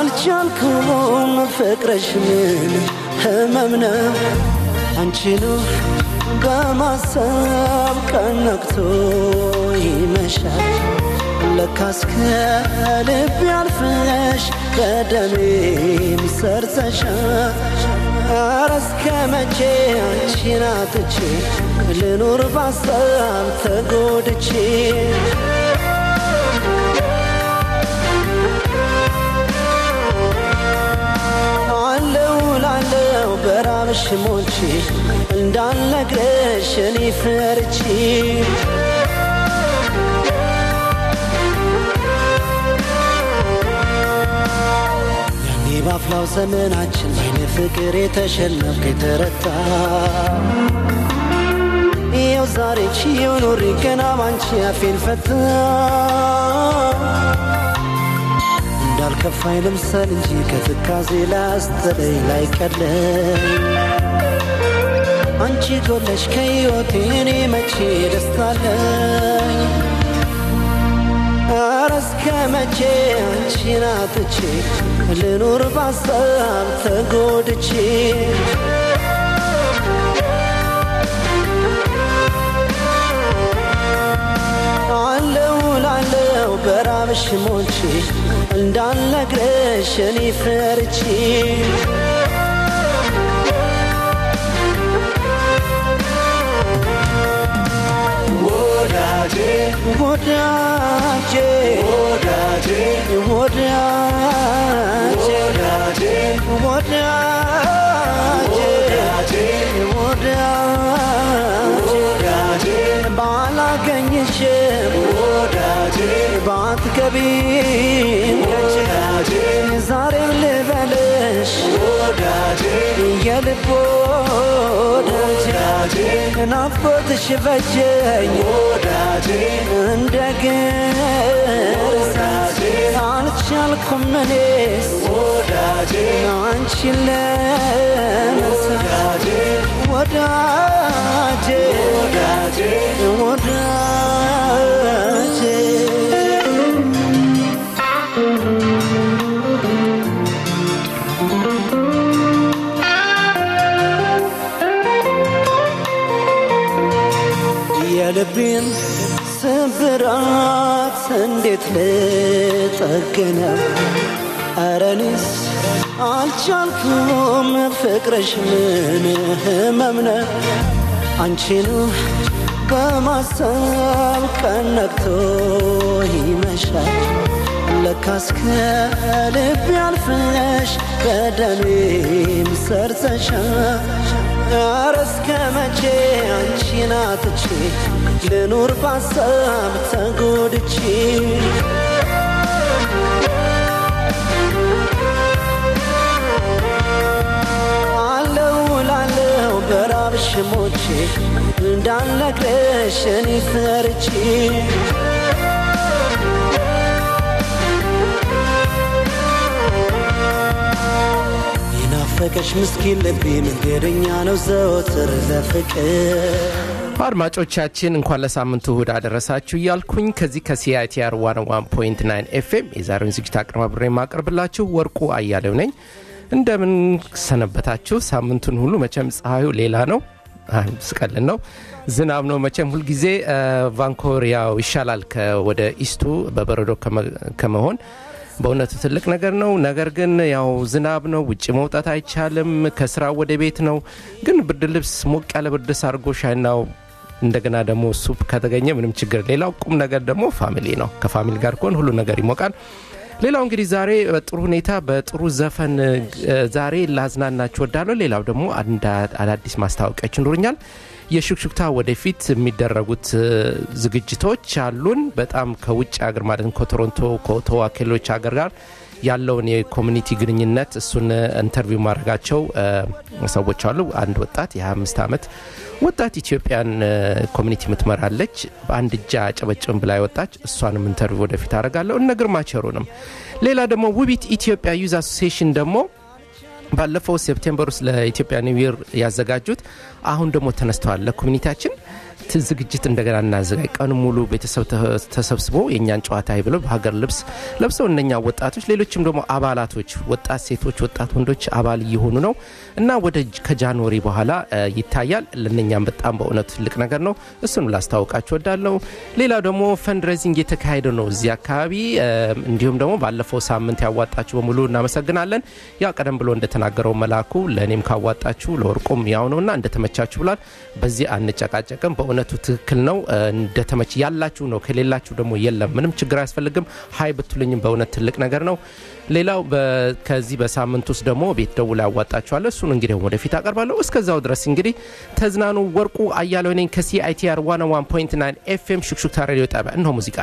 አልቻልኩም ፍቅርሽ ምን ህመም ነው አንቺኑ በማሰብ ቀን ነግቶ ይመሻል ለካስ ከልብ ያልፍሽ በደሜም ሰርተሻል ኧረ እስከ መቼ አንቺን አጥቼ ልኑር ባሰብ ተጎድቼ አለው ላለው በራብሽ ሞቼ እንዳልነግረሽ እኔ ፈርቼ ያኔ ባፍላው ዘመናችን ባይነ ፍቅር የተሸነፍክ የተረታ ይኸው ዛሬ ችዬው ኖሬ ገና ባንቺ አፌን ፈታ እንዳልከፋኝ ልምሰል እንጂ ከትካዜ ላስተለይ ላይ ቀለኝ አንቺ ጎለሽ ከሕይወቴ እኔ መቼ ደስታለኝ ኧረ እስከ መቼ አንቺን አጥቼ ልኑር ባሰብ ተጎድቼ አለው ላለው በራብሽ ሞቼ እንዳልነግረሽ እኔ ፈርቼ ወዳጄ ወዳጄ ወዳጄ ወዳጄ ወዳጄ ወዳጄ ወዳጄ ወዳጄ ባላገኝሽም ወዳጄ ባትገቢም ወዳጄ ዛሬም ልበልሽ ወዳጄ የልብ ወዳጄ ወዳጄ ናፍቆትሽ በጀኝ ወዳጄ እንደ ግርዛት አልቻልኩም እኔስ ወዳጄ አንቺን ለመርሳት ወዳጄ ወዳጄ ወዳጄ ወዳጄ የልቤን ስብራት እንዴት ልጠግነው? ኧረ እኔስ አልቻልኩም ፍቅርሽ ምን ህመም ነው? አንቺኑ በማሰብ ቀን ነግቶ ይመሻል ለካስ ከልብ ያልፍሽ በደሜም ሰርተሻል ኧረ እስከ መቼ አንቺን አጥቼ ልኑር ባሰብ ተጎድቼ አለው ላለው በራብሽ ሞቼ እንዳልነግረሽ እኔ ፈርቼ የናፈቀሽ ምስኪን ልቤ መንገደኛ ነው ዘወትር ለፍቅር አድማጮቻችን እንኳን ለሳምንቱ እሁድ አደረሳችሁ እያልኩኝ ከዚህ ከሲአይቲአር 101.9 ኤፍኤም የዛሬውን ዝግጅት አቀርባብሬ የማቀርብላችሁ ወርቁ አያሌው ነኝ። እንደምን ሰነበታችሁ? ሳምንቱን ሁሉ መቼም ፀሐዩ ሌላ ነው፣ ስቀልን ነው፣ ዝናብ ነው። መቼም ሁልጊዜ ቫንኮቨር ያው ይሻላል ወደ ኢስቱ በበረዶ ከመሆን በእውነቱ ትልቅ ነገር ነው። ነገር ግን ያው ዝናብ ነው፣ ውጭ መውጣት አይቻልም። ከስራ ወደ ቤት ነው። ግን ብርድ ልብስ ሞቅ ያለ ብርድ ልብስ አድርጎ ሻይናው እንደገና ደግሞ ሱፕ ከተገኘ ምንም ችግር። ሌላው ቁም ነገር ደግሞ ፋሚሊ ነው። ከፋሚሊ ጋር ከሆን ሁሉ ነገር ይሞቃል። ሌላው እንግዲህ ዛሬ በጥሩ ሁኔታ በጥሩ ዘፈን ዛሬ ላዝናናችሁ ወዳለሁ። ሌላው ደግሞ አዳዲስ ማስታወቂያዎች ይኖሩኛል። የሹክሹክታ ወደፊት የሚደረጉት ዝግጅቶች አሉን። በጣም ከውጭ ሀገር ማለት ከቶሮንቶ ከኦቶዋ ከሌሎች ሀገር ጋር ያለውን የኮሚኒቲ ግንኙነት እሱን ኢንተርቪው ማድረጋቸው ሰዎች አሉ። አንድ ወጣት የ25 ዓመት ወጣት ኢትዮጵያን ኮሚኒቲ የምትመራለች በአንድ እጃ ጨበጭብን ብላ ወጣች። እሷንም ኢንተርቪው ወደፊት አደርጋለሁ። እነ ግርማ ቸሩንም ሌላ ደግሞ ውቢት ኢትዮጵያ ዩዝ አሶሲሽን ደግሞ ባለፈው ሴፕቴምበር ውስጥ ለኢትዮጵያ ኒው ይር ያዘጋጁት አሁን ደግሞ ተነስተዋል ለኮሚኒቲያችን ዝግጅት እንደገና እናዘጋጅ። ቀኑ ሙሉ ቤተሰብ ተሰብስቦ የእኛን ጨዋታ ብለው በሀገር ልብስ ለብሰው እነኛ ወጣቶች፣ ሌሎችም ደግሞ አባላቶች፣ ወጣት ሴቶች፣ ወጣት ወንዶች አባል እየሆኑ ነው እና ወደ ከጃንዋሪ በኋላ ይታያል። ለእነኛም በጣም በእውነቱ ትልቅ ነገር ነው። እሱን ላስታውቃችሁ ወዳለው። ሌላው ደግሞ ፈንድሬዚንግ የተካሄደ ነው እዚህ አካባቢ። እንዲሁም ደግሞ ባለፈው ሳምንት ያዋጣችሁ በሙሉ እናመሰግናለን። ያ ቀደም ብሎ እንደተናገረው መላኩ ለእኔም ካዋጣችሁ ለወርቁም ያው ነውና እንደተመቻችሁ ብሏል። በዚህ አንጨቃጨቅም። በእውነቱ ትክክል ነው። እንደተመች ያላችሁ ነው፣ ከሌላችሁ ደግሞ የለም። ምንም ችግር አያስፈልግም። ሀይ ብትሉኝም በእውነት ትልቅ ነገር ነው። ሌላው ከዚህ በሳምንት ውስጥ ደግሞ ቤት ደውላ ያዋጣችኋለሁ። እሱን እንግዲህ ወደፊት አቀርባለሁ። እስከዛው ድረስ እንግዲህ ተዝናኑ። ወርቁ አያለው ነኝ ከሲአይቲአር 101.9 ኤፍኤም ሹክሹክታ ሬዲዮ ጣቢያ። እነሆ ሙዚቃ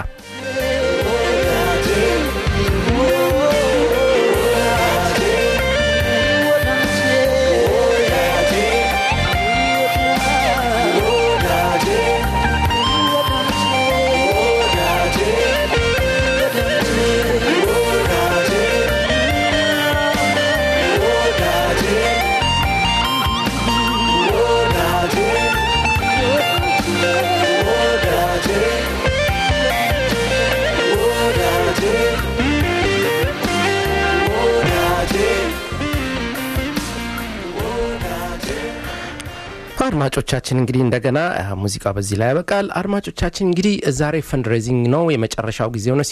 አድማጮቻችን እንግዲህ እንደገና ሙዚቃ በዚህ ላይ ያበቃል። አድማጮቻችን እንግዲህ ዛሬ ፈንድሬዚንግ ነው፣ የመጨረሻው ጊዜ ሆነ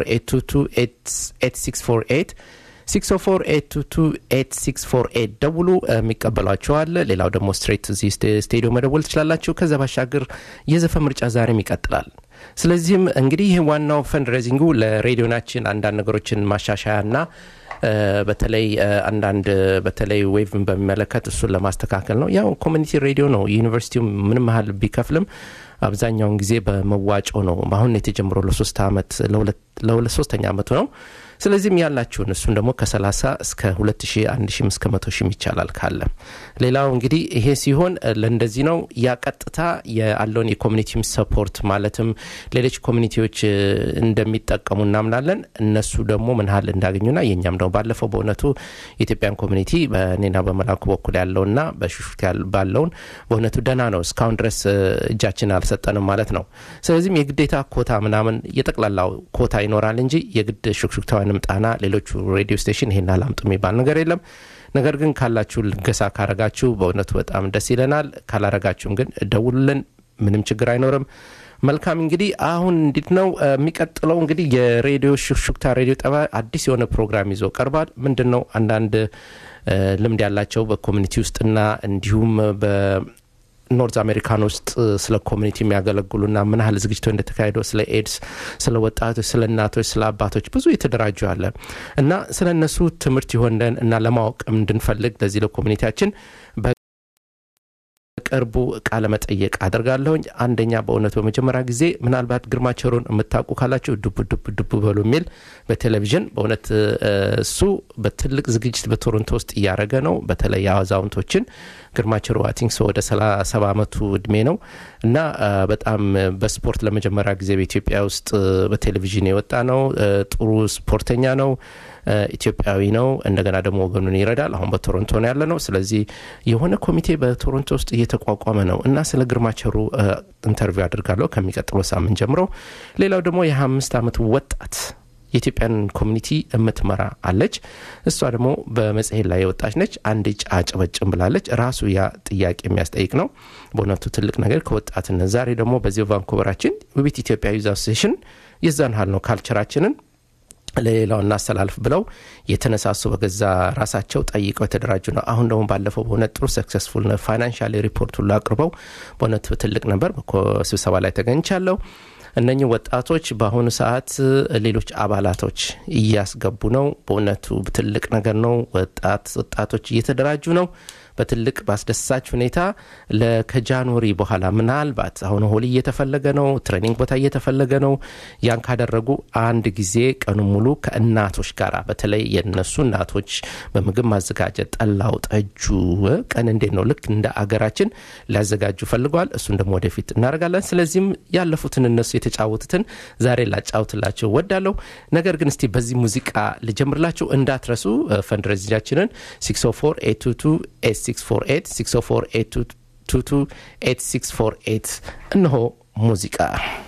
604 604 ደውሉ፣ የሚቀበሏቸዋል። ሌላው ደግሞ ስትሬት እዚህ ስቴዲዮ መደወል ትችላላችሁ። ከዛ ባሻገር የዘፈን ምርጫ ዛሬም ይቀጥላል። ስለዚህም እንግዲህ ይህ ዋናው ፈንድሬዚንጉ ለሬዲዮናችን አንዳንድ ነገሮችን ማሻሻያና በተለይ አንዳንድ በተለይ ዌቭን በሚመለከት እሱን ለማስተካከል ነው። ያው ኮሚኒቲ ሬዲዮ ነው። ዩኒቨርሲቲው ምንም ያህል ቢከፍልም አብዛኛውን ጊዜ በመዋጮ ነው። አሁን የተጀምሮ ለሶስት ዓመት ለሁለት ሶስተኛ ዓመቱ ነው። ስለዚህም ያላችሁን እሱን ደግሞ ከ30 እስከ 2000 1000 እስከ 100 ሺህ ይቻላል ካለ ሌላው እንግዲህ ይሄ ሲሆን ለእንደዚህ ነው ያ ቀጥታ ያለውን የኮሚኒቲ ሰፖርት ማለትም ሌሎች ኮሚኒቲዎች እንደሚጠቀሙ እናምናለን። እነሱ ደግሞ ምን ያህል እንዳገኙና የእኛም ደግሞ ባለፈው በእውነቱ የኢትዮጵያን ኮሚኒቲ በእኔና በመላኩ በኩል ያለውና በሹሹት ባለውን በእውነቱ ደህና ነው። እስካሁን ድረስ እጃችን አልሰጠንም ማለት ነው። ስለዚህም የግዴታ ኮታ ምናምን የጠቅላላው ኮታ ይኖራል እንጂ የግድ ሹክሹክታውያንም ጣና ሌሎቹ ሬዲዮ ስቴሽን ይሄን አላምጡ የሚባል ነገር የለም። ነገር ግን ካላችሁ ልገሳ ካረጋችሁ በእውነቱ በጣም ደስ ይለናል። ካላረጋችሁም ግን ደውሉልን፣ ምንም ችግር አይኖርም። መልካም እንግዲህ አሁን እንዴት ነው የሚቀጥለው? እንግዲህ የሬዲዮ ሹክሹክታ ሬዲዮ ጠባ አዲስ የሆነ ፕሮግራም ይዞ ቀርቧል። ምንድን ነው አንዳንድ ልምድ ያላቸው በኮሚኒቲ ውስጥና እንዲሁም ኖርዝ አሜሪካን ውስጥ ስለ ኮሚኒቲ የሚያገለግሉና ምን ያህል ዝግጅቶ እንደተካሄደው ስለ ኤድስ፣ ስለ ወጣቶች፣ ስለ እናቶች፣ ስለ አባቶች ብዙ የተደራጁ አለ እና ስለ እነሱ ትምህርት ይሆንደን እና ለማወቅ እንድንፈልግ ለዚህ ለኮሚኒቲያችን በቅርቡ ቃለ መጠየቅ አድርጋለሁኝ። አንደኛ በእውነቱ በመጀመሪያ ጊዜ ምናልባት ግርማቸሩን የምታውቁ ካላችሁ ዱብ ዱብ ዱብ በሉ የሚል በቴሌቪዥን በእውነት እሱ በትልቅ ዝግጅት በቶሮንቶ ውስጥ እያደረገ ነው። በተለይ አዛውንቶችን ግርማቸሩ አቲንክ ሰው ወደ ሰባ ዓመቱ እድሜ ነው እና በጣም በስፖርት ለመጀመሪያ ጊዜ በኢትዮጵያ ውስጥ በቴሌቪዥን የወጣ ነው። ጥሩ ስፖርተኛ ነው። ኢትዮጵያዊ ነው። እንደገና ደግሞ ወገኑን ይረዳል። አሁን በቶሮንቶ ነው ያለ ነው። ስለዚህ የሆነ ኮሚቴ በቶሮንቶ ውስጥ እየተቋቋመ ነው እና ስለ ግርማቸሩ ኢንተርቪው አድርጋለሁ ከሚቀጥለው ሳምንት ጀምሮ። ሌላው ደግሞ የ25 ዓመት ወጣት የኢትዮጵያን ኮሚኒቲ የምትመራ አለች። እሷ ደግሞ በመጽሔት ላይ የወጣች ነች። አንድ እጭ አጨበጭም ብላለች። ራሱ ያ ጥያቄ የሚያስጠይቅ ነው። በእውነቱ ትልቅ ነገር ከወጣትነት ዛሬ ደግሞ በዚህ ቫንኮቨራችን ውቢት ኢትዮጵያ ዩዝ አሶሴሽን የዛን ሀል ነው ካልቸራችንን ለሌላው እናስተላልፍ ብለው የተነሳሱ በገዛ ራሳቸው ጠይቀው የተደራጁ ነው። አሁን ደግሞ ባለፈው በእውነት ጥሩ ሰክሰስፉል ፋይናንሻል ሪፖርት ሁሉ አቅርበው በእውነት ትልቅ ነበር። ስብሰባ ላይ ተገኝቻለሁ። እነኚህ ወጣቶች በአሁኑ ሰዓት ሌሎች አባላቶች እያስገቡ ነው። በእውነቱ ትልቅ ነገር ነው። ወጣት ወጣቶች እየተደራጁ ነው በትልቅ በአስደሳች ሁኔታ ከጃንዋሪ በኋላ ምናልባት አሁን ሆሊ እየተፈለገ ነው፣ ትሬኒንግ ቦታ እየተፈለገ ነው። ያን ካደረጉ አንድ ጊዜ ቀኑ ሙሉ ከእናቶች ጋር በተለይ የነሱ እናቶች በምግብ ማዘጋጀት ጠላው፣ ጠጁ ቀን እንዴት ነው ልክ እንደ አገራችን ሊያዘጋጁ ፈልገዋል። እሱን ደግሞ ወደፊት እናደርጋለን። ስለዚህም ያለፉትን እነሱ የተጫወቱትን ዛሬ ላጫውትላቸው ወዳለሁ። ነገር ግን እስቲ በዚህ ሙዚቃ ልጀምርላቸው እንዳትረሱ ፈንድሬዚጃችንን 604 822 648 2228648 እነሆ ሙዚቃ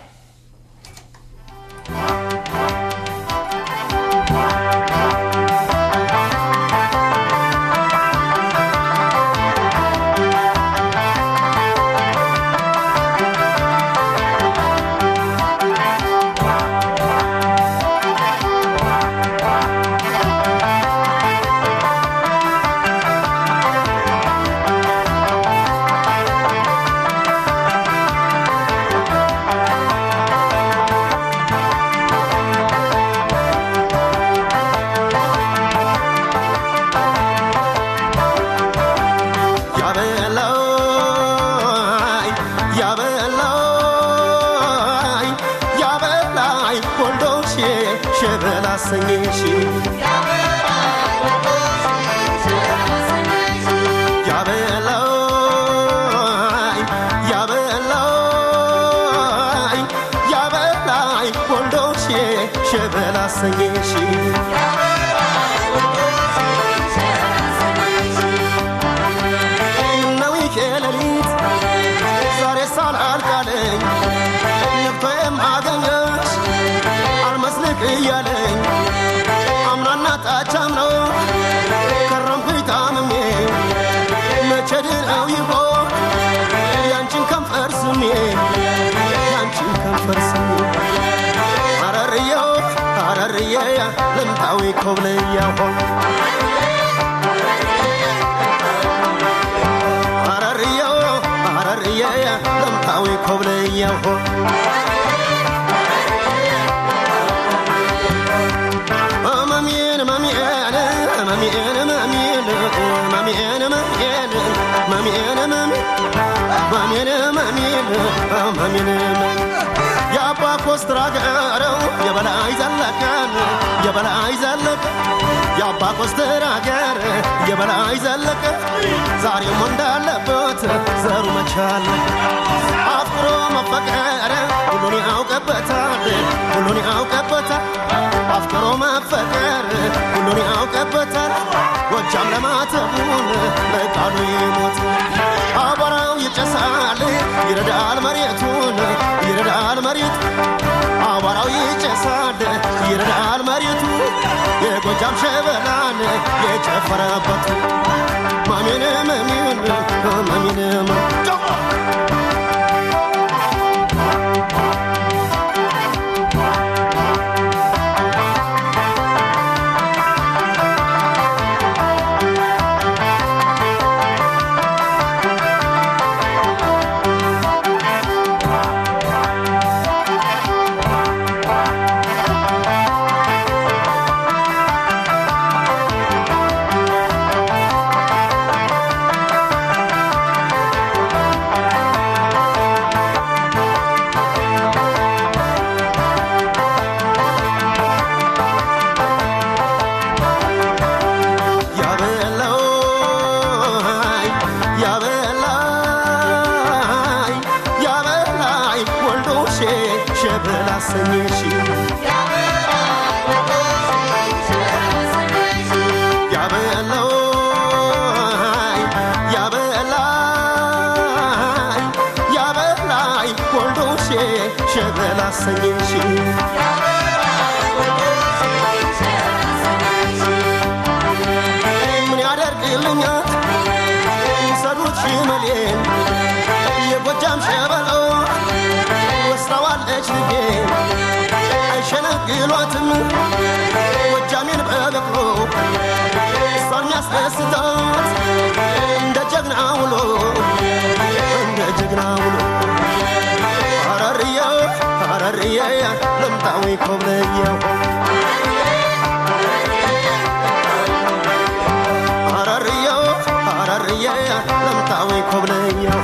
ልምታዊ ኮብልያሆ ሐረርዮ ሐረርየ ልምታዊ ኮብልያሆ መሚን መሚን መሚን መሚን መሚን መሚን መሚን መሚን መሚን መሚን የአባ ኮስትራ ገረው የበላይ ዘለቀን የበላይ ዘለቀ የአባ ኮስትራ ገር የበላይ ዘለቀ ዛሬም እንዳለበት ዘሩ መቻል አፍቅሮ መፈቀረ ሁሉን ያውቀበታል ሁሉን ያውቀበታል አፍቅሮ መፈቀር ሁሉን ያውቀበታል ጎጃም ለማተቡን ለቃሉ ይሞት አቧራው ይጨሳል ይረዳል መሬቱን ይረዳል መሬት አቧራው ይጨሳል ይረዳል መሬቱ የጎጃም ሸበላን የጨፈረበት ማሚን መሚን ማሚን ሸበላ ሰኘሽ ምን ያደርግልኛል ሰዱት ሽመሌን የጎጃም ሸበሎ ወስራዋለች ልቤ አይሸነግሏትም ጎጃሜን በበቅሎ እሷን የሚያስደስታት እንደ ጀግና ውሎ እንደ ጀግና ውሎ ሐረርዬ ሐረርዬ ልምጣዊ ኮብለየሁ ሐረርዬ ሐረርዬ ልምጣዊ ኮብለየሁ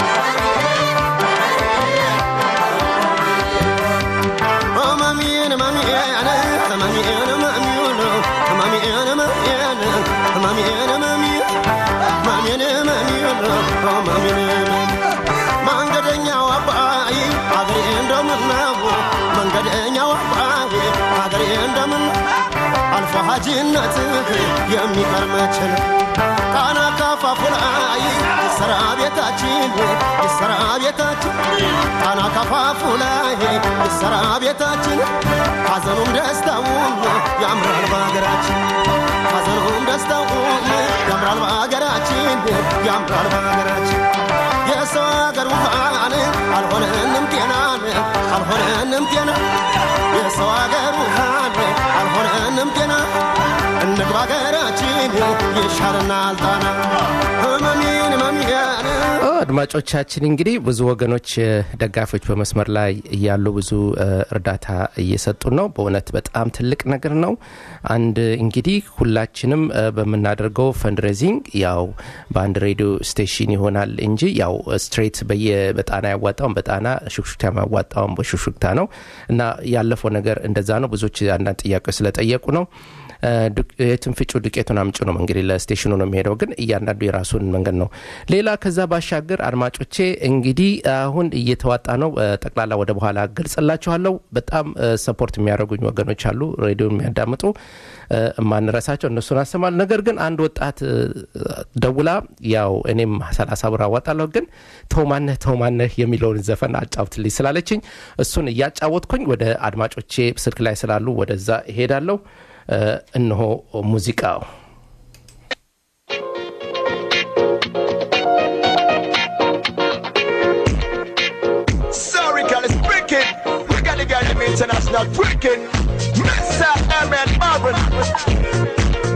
መሚን መሚን መሚን መሚን መሚን መሚን መሚን መሚን መሚን መሚን መሚን መንገደኛው አባይ አገሬ እንደምነው መንገደኛው አባይ አገሬ እንደምን አልፎ ሀጂነትህ የሚቀር መችል ጣና ካፋፉ ላይ ሰራቤ ቤታችን ይሰራ ቤታችን ጣና ከፋፉ ላይ ይሰራ ቤታችን ሐዘኑም ደስታውም ያምራል በሀገራችን ሐዘኑም ደስታውም ያምራል በሀገራችን ያምራል በሀገራችን የሰው ሀገር ውሃን አልሆነንም ጤናን አልሆነንም ጤና የሰው ሀገር ውሃን አልሆነንም ጤና እንግባ ሀገራችን ይሻለናል ጣና ህመሜን ህመሜን አድማጮቻችን እንግዲህ ብዙ ወገኖች እ፣ ደጋፊዎች በመስመር ላይ እያሉ ብዙ እ፣ እርዳታ እየሰጡን ነው። በእውነት በጣም ትልቅ ነገር ነው። አንድ እንግዲህ ሁላችንም እ፣ በምናደርገው ፈንድሬዚንግ ያው በአንድ ሬዲዮ ስቴሽን ይሆናል እንጂ ያው ስትሬት በየ በጣና ያዋጣውን በጣና ሹክሹክታ ያዋጣውን በሹክሹክታ ነው እና ያለፈው ነገር እንደዛ ነው። ብዙዎች አንዳንድ ጥያቄዎች ስለጠየቁ ነው። እ፣ ዱቅ- የትን ፍጩ ዱቄቱን አምጩ ነው እንግዲህ ለስቴሽኑ ነው የሚሄደው፣ ግን እያንዳንዱ የራሱን መንገድ ነው። ሌላ ከዛ ባሻገር አድማጮቼ እንግዲህ አሁን እየተዋጣ ነው። እ፣ ጠቅላላ ወደ በኋላ ገልጽላችኋለሁ። በጣም እ፣ ሰፖርት የሚያደርጉኝ ወገኖች አሉ፣ ሬዲዮ የሚያዳምጡ እ፣ የማንረሳቸው እነሱን አሰማል። ነገር ግን አንድ ወጣት እ፣ ደውላ ያው እኔም ሰላሳ ብር አዋጣለሁ ግን ተውማነህ ተውማነህ የሚለውን ዘፈን አጫውትልኝ ስላለችኝ እሱን እያጫወትኩኝ ወደ አድማጮቼ ስልክ ላይ ስላሉ ወደዛ እሄዳለሁ። እ፣ እነሆ ሙዚቃው Sorry, girl, it's wicked. We got the girl them international wicked. Mr. Emmett Marvin.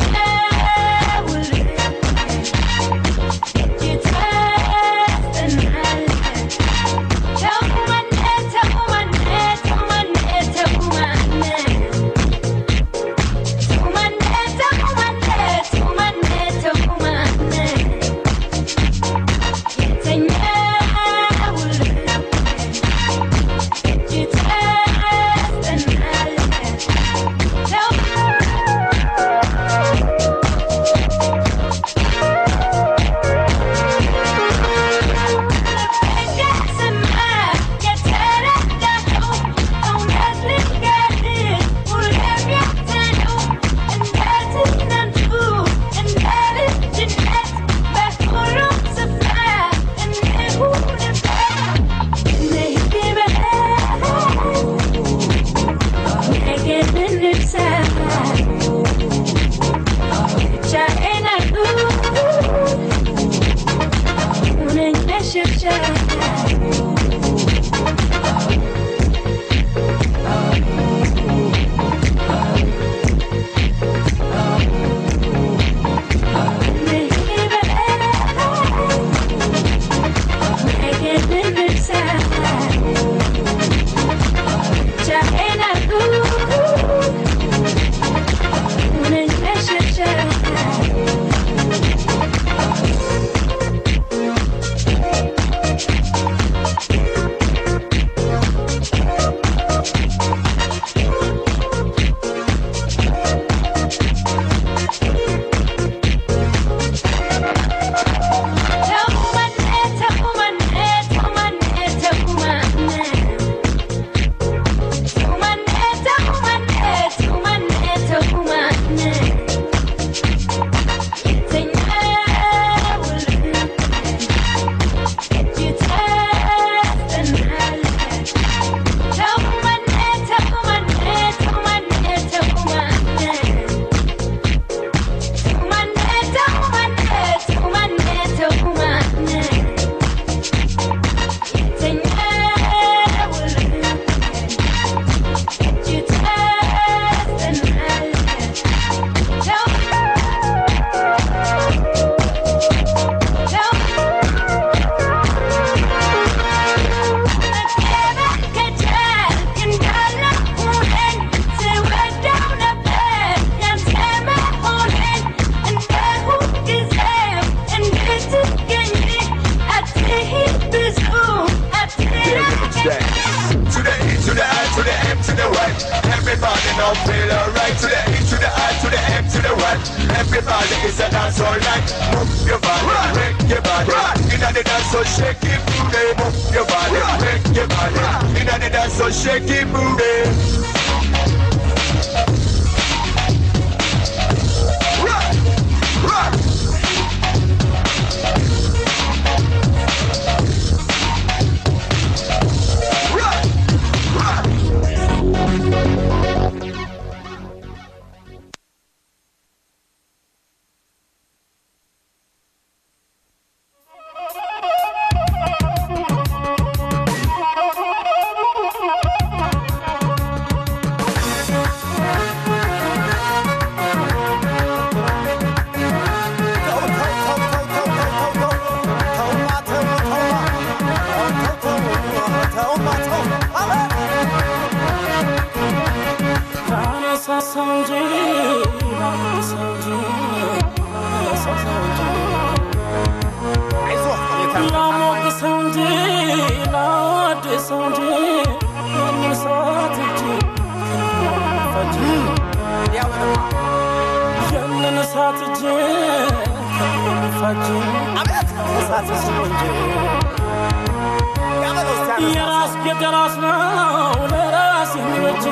Yeah. Everybody is a dance all night. Move your body, break your body. Inna the dance so shake it booty. Move your body, break your body. Inna the dance so shake it booty. Rock, rock. Rock, rock. የራስ የራስ ነው ለራስ የሚበጅ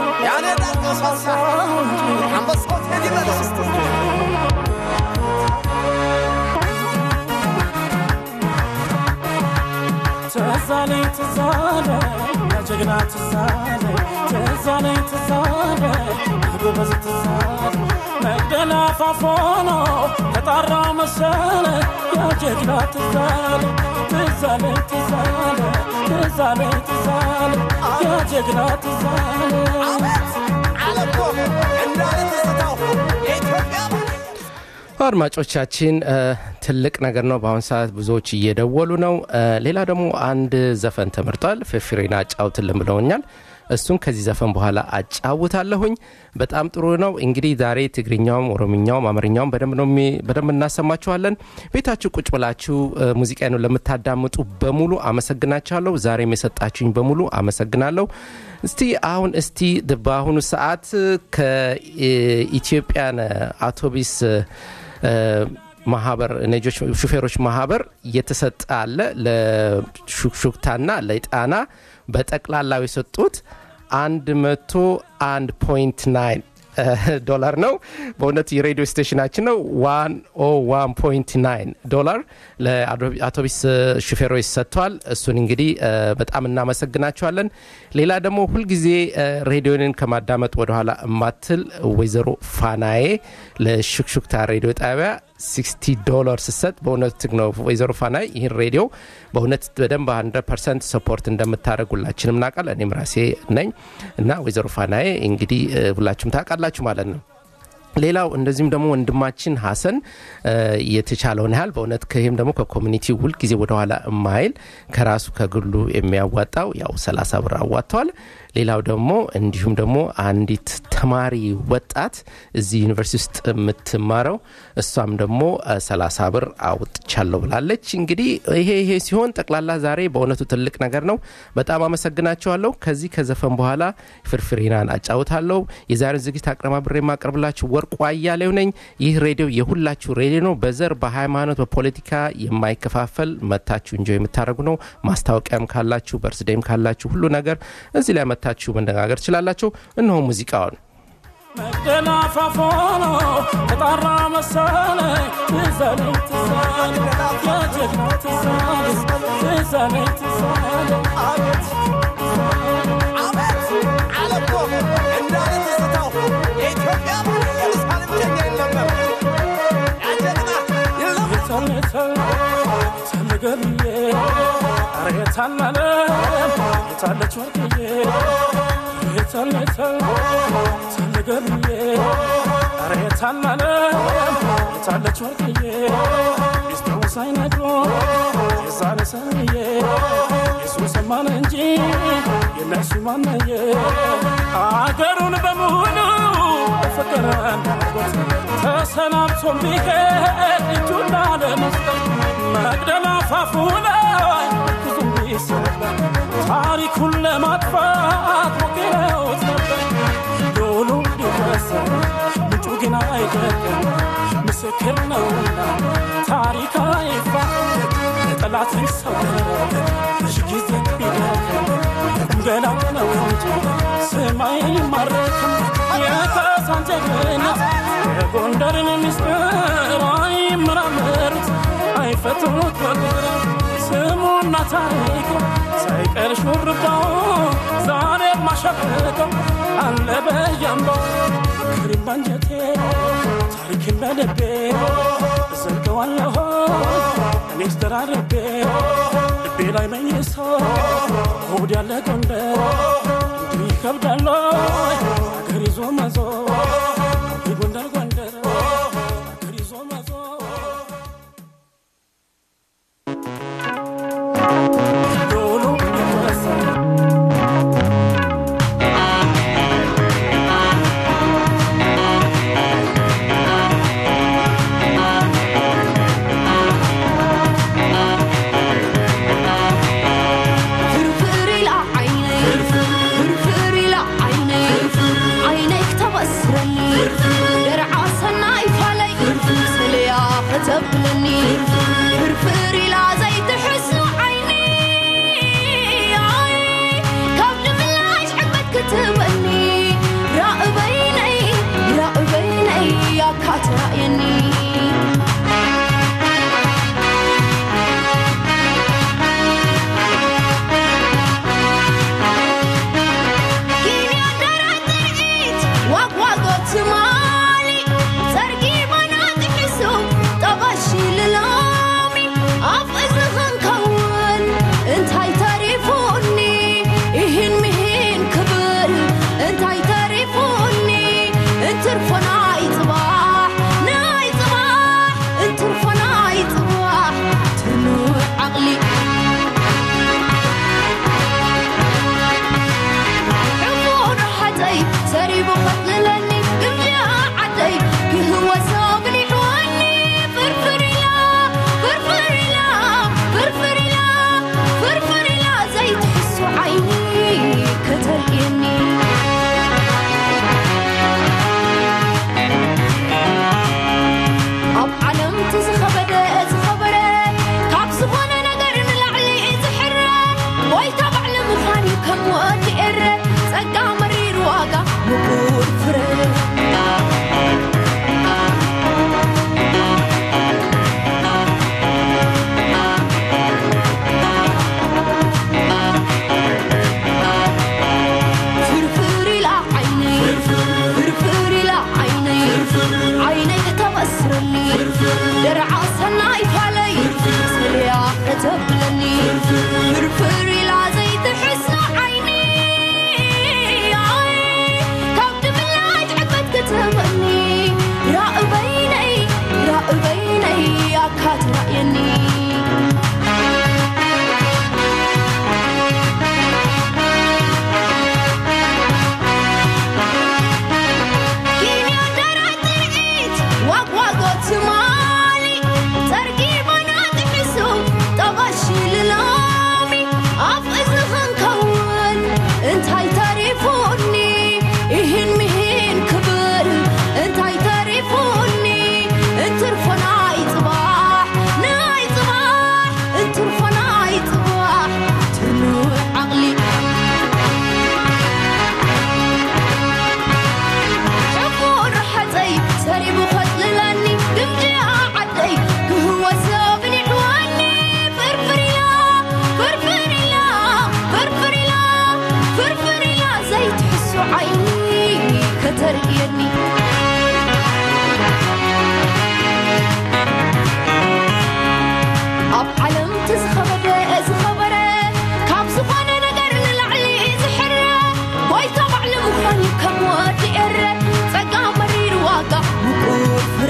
ትዛለኝ ትዛለ ጀግና ትዛለ ትዛለኝ ትዛለ ጎበዝ ትዛለ መግደላ ፋፎኖ ተጣራ መሰለ ያጀግና ትዛለ ትዛለኝ ትዛለ ትዛለኝ ትዛለ ያጀግና ትዛለ አድማጮቻችን እ፣ ትልቅ ነገር ነው። በአሁን ሰዓት ብዙዎች እየደወሉ ነው። እ፣ ሌላ ደግሞ አንድ ዘፈን ተመርጧል። ፍፍሬን አጫውትልን ብለውኛል። እሱን ከዚህ ዘፈን በኋላ አጫውታለሁኝ። በጣም ጥሩ ነው። እንግዲህ ዛሬ ትግርኛውም፣ ኦሮምኛውም፣ አማርኛውም በደንብ ነው የሚ- በደንብ እናሰማችኋለን። ቤታችሁ ቁጭ ብላችሁ እ፣ ሙዚቃን ለምታዳምጡ በሙሉ አመሰግናችኋለሁ። ዛሬም የሰጣችሁኝ በሙሉ አመሰግናለሁ። እስቲ አሁን እስቲ ድ- በአሁኑ ሰዓት ከኢትዮጵያን አውቶቢስ እ፣ ማህበር ነጆች ሹፌሮች ማህበር እየተሰጠ አለ ለሹክሹክታና ለጣና በጠቅላላው የሰጡት 101.9 ዶላር ነው። በእውነት የሬዲዮ ስቴሽናችን ነው 101.9 ዶላር ለአውቶቢስ ሹፌሮች ሰጥተዋል። እሱን እንግዲህ እ፣ በጣም እናመሰግናቸዋለን። ሌላ ደግሞ ሁልጊዜ እ፣ ሬዲዮንን ከማዳመጥ ወደኋላ እማትል ወይዘሮ ፋናዬ ለሹክሹክታ ሬዲዮ ጣቢያ 60 ዶላር ስሰጥ በእውነት ነው ወይዘሮ ፋናይ ይህን ሬዲዮ በእውነት በደንብ 100 ፐርሰንት ሰፖርት እንደምታደረግ ሁላችንም እናውቃለን። እኔም ራሴ ነኝ እና ወይዘሮ ፋናዬ እንግዲህ እ፣ ሁላችሁም ታውቃላችሁ ማለት ነው። ሌላው እንደዚሁም ደግሞ ወንድማችን ሀሰን እ፣ የተቻለውን ያህል በእውነት ከይህም ደግሞ ከኮሚኒቲ ሁልጊዜ ወደኋላ የማይል ከራሱ ከግሉ የሚያዋጣው ያው 30 ብር አዋጥተዋል። ሌላው ደግሞ እንዲሁም ደግሞ አንዲት ተማሪ ወጣት እዚህ ዩኒቨርሲቲ ውስጥ የምትማረው እሷም ደግሞ እ፣ 30 ብር አውጥቻለሁ ብላለች። እንግዲህ ይሄ ይሄ ሲሆን ጠቅላላ ዛሬ በእውነቱ ትልቅ ነገር ነው። በጣም አመሰግናቸዋለሁ። ከዚህ ከዘፈን በኋላ ፍርፍሬናን አጫውታለሁ። የዛሬውን ዝግጅት አቀነባብሬ የማቀርብላችሁ ወርቁ አያሌው ነኝ። ይህ ሬዲዮ የሁላችሁ ሬዲዮ ነው። በዘር በሃይማኖት፣ በፖለቲካ የማይከፋፈል መታችሁ እንጆ የምታደርጉ ነው። ማስታወቂያም ካላችሁ በርስዴም ካላችሁ ሁሉ ነገር እዚህ ላይ መታችሁ መነጋገር ትችላላችሁ። እነሆ ሙዚቃውን መቅደላ ፋፎኖ ተጣራ መሰለ ትዛለኝ ትዛለ የጀግና ትዛለ ትዛለኝ ትዛለ አቤት የታለታል ተነገርዬ ኧረ የታላለ የታለች ወርቅዬ የታለታል ተነገርዬ ኧረ የታላለ የታለች ወርቅዬ ሚስጥሩ ሳይነግሮ የዛነ ሰንዬ የሱ ሰማን እንጂ የነሱ ማነየ አገሩን በሙሉ በፍቅር እንዳጎት ተሰናብቶ ቢሄድ እጁን ላለመስጠት መቅደላ ፋፉ ላይ ብዙም ቢሰበር ታሪኩን ለማጥፋት ሞክረውት ነበር ዶሉ ሊወሰን ምንጩ ግን አይደለም ምስክር ነውና ታሪክ አይፋ ለጠላት ሰው ብዙ ጊዜ ቢደክም ገላው ነው እንጂ ስማይ አይማረክም የካሳን ጀግንነት የጎንደርን ምስጢር አይመራመሩት አይፈትኑት በግር ስሙና ታሪኩ ሳይቀር ሹርባው ዛሬ ማሸብቀው አለ በያምባው ክሪም ባንጀቴ ታሪክን በልቤ እዘልቀዋለሁ እኔስ ደራርቤ ልቤ ላይ መኝሶ ሆድ ያለ ጎንደር እንዲህ ይከብዳል አገር ይዞ መዞር ጎንደር ጎንደር አገር ይዞ መዞር ዶሎ የተረሳ ፍርፍር ኢላ ዓይነይ ፍርፍር ኢላ ዓይነይ ዓይነይ ክተበስረኒ ደርዓ ሰናይ ፋለይ ስልያ ከተብለኒ ፍርፍር ኢላ ዘይትሕስኑ ዓይኒ ኣይ፣ ካብ ድምላሽ ዕግበት ክትበኒ ራእበይነይ ራእበይነይ ኣካትራእየኒ عقلي عمر حدي سريب قتلني قمجا عدي هو صابني حواني فرفر لا فرفر لا فرفر لا فرفر لا زي تحس عيني كتلقيني ኣብ ዓለም ትዝኸበደ ዝኸበረ ካብ ዝኾነ ነገር ንላዕሊ ዝሕረ ጎይታ ባዕሊ ምዃን እዩ ከም ወዲ ኤረ ጸጋ መሪር ዋጋ ምቁር ፍረ ፍርፍር ኢላ ዓይነይ ፍርፍር ኢላ ዓይነይ ዓይነይ ከተበስረኒ ደርዓ ሰናይ ፋለይ ስልያ ከተብለኒ ፍርፍር ኢላ ዘይትሕስኑ ዓይኒ ኣይ፣ ካብ ድምላጅ ዕግበት ክትበኒ ራእበይነይ ራእበይነይ ኣካትራእየኒ እንታይ ተሪፉኒ ይህን ምሂን ክብል እንታይ ተሪፉኒ እንትርፎ ናይ ጽባሕ ናይ ጽባሕ እንትርፎ ናይ ጽባሕ ትኑዕ ዓቕሊ حفور حتي سريب خطللني دمجي عدي قهوة سابني حواني فرفري لا فرفري لا فرفري لا فرفري لا زي تحسو عيني كترقيني ኣብ ዓለም ትዝኸበደ ዝኸበረ ካብ ዝኾነ ነገር ንላዕሊ ዝሕረ ጎይታ ባዕሊ ምዃን እዩ ከም ወዲ ኤረ ጸጋ መሪር ዋጋ ምቁር ፍረ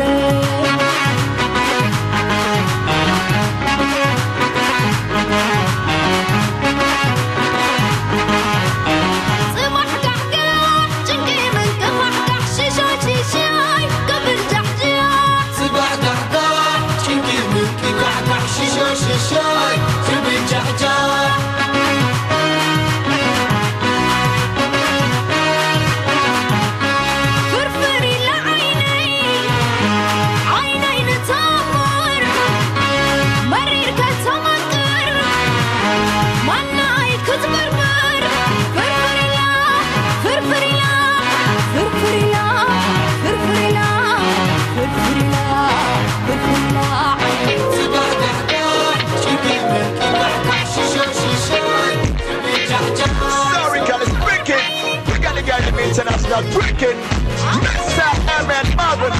ጽባሕ ጋሕጋሕ ጭንቂ ምንቅፋሕ ጋሕ international drinking. Mr. Emmett Marvin.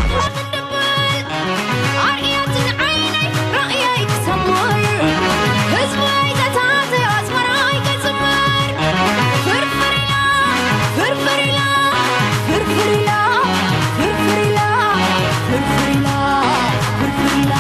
አርያትን ዓይነይ ራእየይ ክሰምር ህዝበይ ዘታተዮ ኣዝመራይ ክጽምር ፍርፍር ኢላ ፍርፍር ኢላ ፍርፍር ኢላ ፍርፍር ኢላ ፍርፍር ኢላ ፍርፍር ኢላ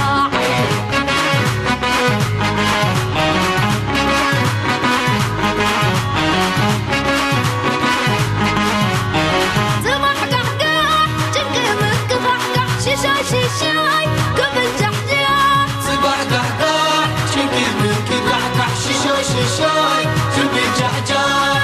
ጽባሕ ጋሕጋሕ ጭንቂ ምክፋሕጋሕ ሽሻይ ሽሻይ ክብል ጃሕጃሕ ጽባሕ ጋሕጋሕ ጭንቂ ምንኪ ጋሕጋሕ ሽሾይ ሽሾይ ዝብል ጃሕጃሕ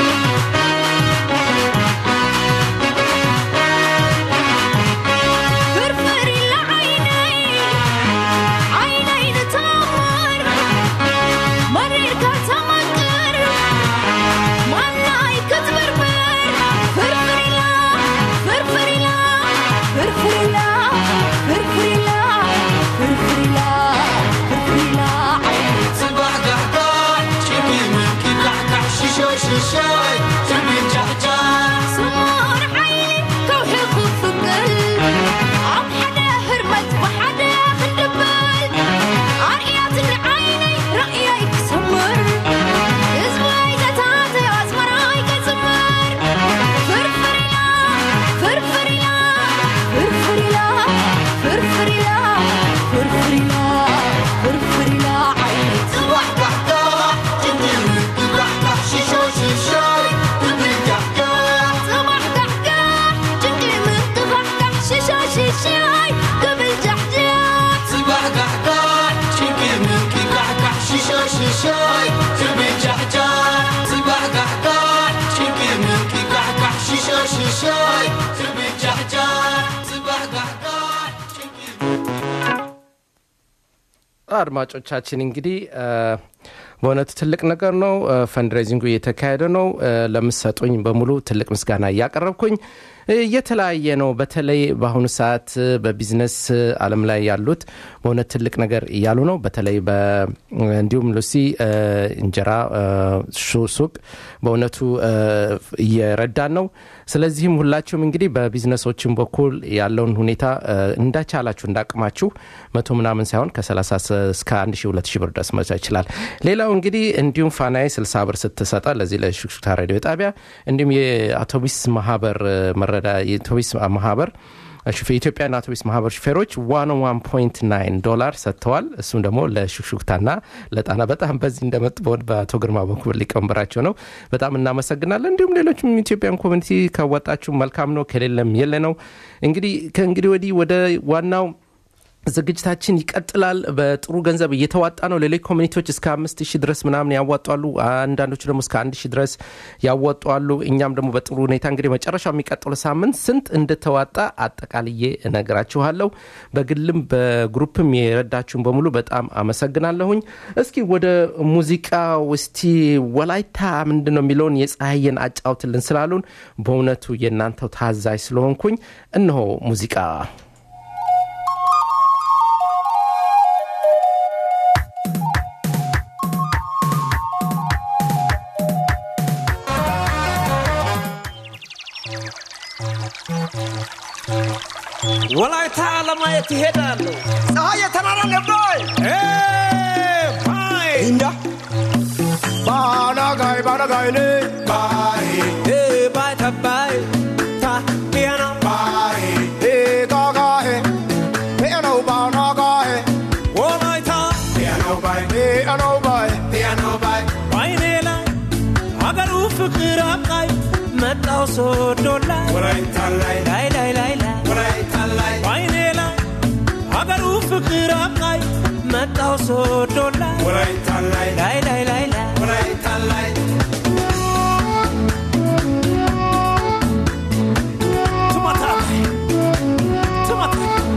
ፍርፍር ኢላ ዓይነይ ዓይነይ ንተምር መሪርካ ተመቅር ማናይ ክትብርብር ፍርፍር ኢላ ፍርፍር ኢላ ፍርፍር ኢላ ፍርፍር ኢላ ፍርፍር ኢላ ፍርፍር ኢላ ዓይነይ ጽባሕ ጋሕጋሕ ጭንቂ ምንኪ ጋሕጋሕ ሽሾይ ሽሾይ ዝብል ጃሕጃሕ ስሙር ዓይኒ ከውሒ ክፍቅል ኣብ ሓደ ህርመት ብሓደ ክንድብል ኣርያትን ዓይነይ ራእየይ ክሰምር ህዝበይ ዘታተዮ ኣዝመራይ ክጽምር ፍርፍር ኢላ ፍርፍር ኢላ ፍርፍር ኢላ ፍርፍር ኢላ ፍርፍር ኢላ ፍርፍር ኢላ ዓይነይ ጽባሕ ጋሕጋሕ ጭንቂ ምንኪ ጋሕጋሕ ሽሾይ ሽሾይ ዝብል ጃሕጃሕ ጽባሕ ጋሕጋሕ ጭንቂ ምትኻሕጋሕ ሽሻይ ሽሻይ ክብል ጃሕጃሕ ጽባሕ ጋሕጋሕ ጭንቂ ምንኪ ጋሕጋሕ ሽሾይ ሽሾይ ዝብል ጃሕጃሕ ጽባሕ ጋሕጋሕ ጭንቂ ምንኪ ጋሕጋሕ ሽሾይ ሽሾይ ዝብል ጃሕጃሕ ጽባሕ ጋሕጋሕ ጭንቂ አድማጮቻችን እንግዲህ እ፣ በእውነቱ ትልቅ ነገር ነው። እ፣ ፈንድሬዚንጉ እየተካሄደ ነው። እ፣ ለምትሰጡኝ በሙሉ ትልቅ ምስጋና እያቀረብኩኝ እ፣ እየተለያየ ነው። በተለይ በአሁኑ ሰዓት እ፣ በቢዝነስ እ፣ ዓለም ላይ ያሉት በእውነት ትልቅ ነገር እያሉ ነው። በተለይ በ- እንዲሁም ሉሲ እ፣ እንጀራ እ፣ ሹ- ሱቅ በእውነቱ እ፣ እየረዳን ነው። ስለዚህም ሁላችሁም እንግዲህ በቢዝነሶችን በኩል ያለውን ሁኔታ እ፣ እንዳቻላችሁ እንዳቅማችሁ መቶ ምናምን ሳይሆን ከ30 እስከ 1 ሺ 2 ሺ ብር ድረስ መቻ ይችላል። ሌላው እንግዲህ እንዲሁም ፋናዬ 60 ብር ስትሰጠ ለዚህ ለሹክሹክታ ሬዲዮ ጣቢያ እንዲሁም የአውቶቡስ ማህበር እ፣ መረዳ የአውቶቡስ ማህበር ሹፌ የኢትዮጵያን አውቶቡስ ማህበር ሹፌሮች 101.9 ዶላር ሰጥተዋል። እሱም ደግሞ ለሹክሹክታና ለጣና በጣም በዚህ እንደመጡ በወድ በአቶ ግርማ በኩል ሊቀመንበራቸው ነው። በጣም እናመሰግናለን። እንዲሁም ሌሎችም ኢትዮጵያን ኮሚኒቲ ካወጣችሁ መልካም ነው፣ ከሌለም የለ ነው። እንግዲህ ከእንግዲህ ወዲህ ወደ ዋናው ዝግጅታችን ይቀጥላል። በጥሩ ገንዘብ እየተዋጣ ነው። ሌሎች ኮሚኒቲዎች እስከ አምስት ሺህ ድረስ ምናምን ያዋጧሉ። አንዳንዶቹ ደግሞ እስከ አንድ ሺህ ድረስ ያዋጧሉ። እኛም ደግሞ በጥሩ ሁኔታ እንግዲህ መጨረሻው የሚቀጥሉ ሳምንት ስንት እንደተዋጣ አጠቃልዬ እነግራችኋለሁ። በግልም በግሩፕም የረዳችሁን በሙሉ በጣም አመሰግናለሁኝ። እስኪ ወደ ሙዚቃ ውስቲ ወላይታ ምንድን ነው የሚለውን የፀሐየን አጫውትልን ስላሉን በእውነቱ የእናንተው ታዛዥ ስለሆንኩኝ እነሆ ሙዚቃ ወላይታ ለማየት ይሄዳለሁ። ፀሐይ የተራራ ነባይ እንዳ ባላጋይ ባላጋይ ነ ባይ ባይ ተባይ ታ ቢያና ባይ ጋጋሄ ፔነው ባናጋሄ ወላይታ ፔነው ባይ ፔነው ባይ ፔነው ባይ ባይኔ ላይ አገሩ ፍቅር አቃይ መጣው ሶዶ ላይ ወላይታ ላይ ላይ ላይ ላይ ላይ ወላይታ ላይ ባይኔ ላይ አገሩ ፍቅር አቃይ መጣው ሶዶ ላይ ወላይታ ላይ ላይ ላይ ላይ ላይ ወላይታ ላይ ቱማታ ቱማታ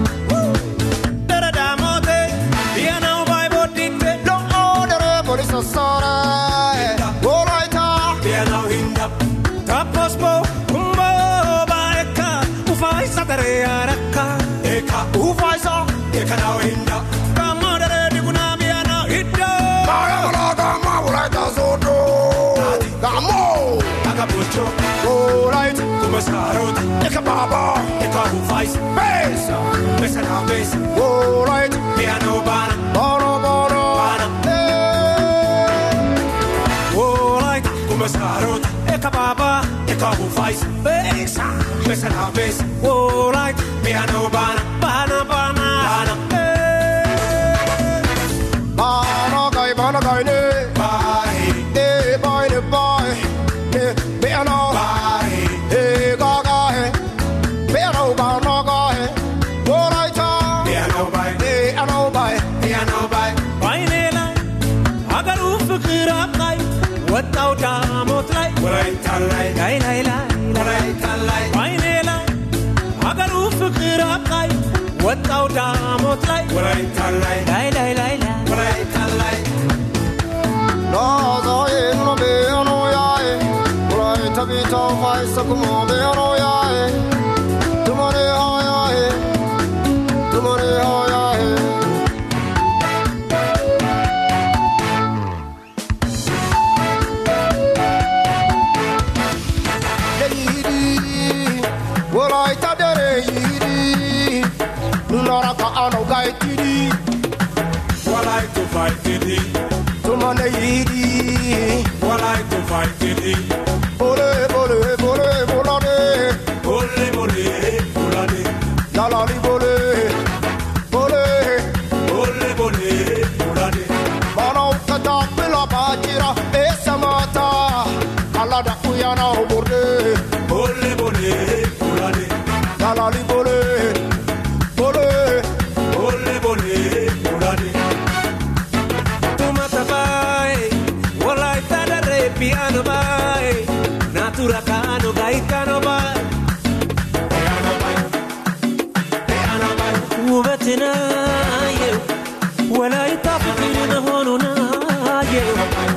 ደረዳሞቴ ቢያናው ባይ ቦዲቴ ሎኦደረ ፖሊስ ሰሰረ ወላይታ ቢያናው ሂንዳ ታፖስፖ ኩምቦ ባኤካ ኡፋይሳ ደሬ ያረካ ኤካ ኡፋይሳ ኤከናው ሂንዳ ጋሞ ደሬ ዲጉና ቢያናው ሂዶ ማያበላ ጋማ ወላይታ ሶዶ ጋሞ አጋቦቾ ወላይት sarota Ika baba, Eka hufais besa, Besa na besa alright, Piano bana bono bono, Bana eh, Alright Kuma sarota Eka baba, Eka hufais besa, Besa na besa alright, Piano bana bana bana, Bana bono guy, bono guy, ne, Bye eh, boy, ne, boy, ne, piano, Bye eh, gaga, eh, piano, bono guy, alright, ah, Piano bye eh, ano, bye, Piano bye ባይኔ ላይ ሀገሩ ፍቅር አብቃይ ወጣው ዳሞት ላይ Right alight ላይ ላይ ላይ ላይ Right alight ባይኔ ላይ ሀገሩ ፍቅር አብቃይ ወጣው ዳሞት ላይ Right alight ላይ ላይ ላይ ላይ Right alight no, so, eh, no, be, ano, ya, eh, alright, tabita, fai, sakumo, be, ano, ya, eh, tumare, ha, ya, eh, tumare, ha, ya, eh. yidi wolaita dere yidi nunaraka ano gaitidi What I to fight it tumane yidi What I to fight it bole bole bole bolade Ole ole Olade lalali bole bole Ole ole Olade mana ukata pila bajira esamata alada uyana oborde Ole ole Olade lalali bole bole Ole ole Olade tumata bai walaita dare piano bai natura kano gaitano bai Piano bye Piano bye ውበትና የው ወላይታ ፍቅር መሆኑን አየው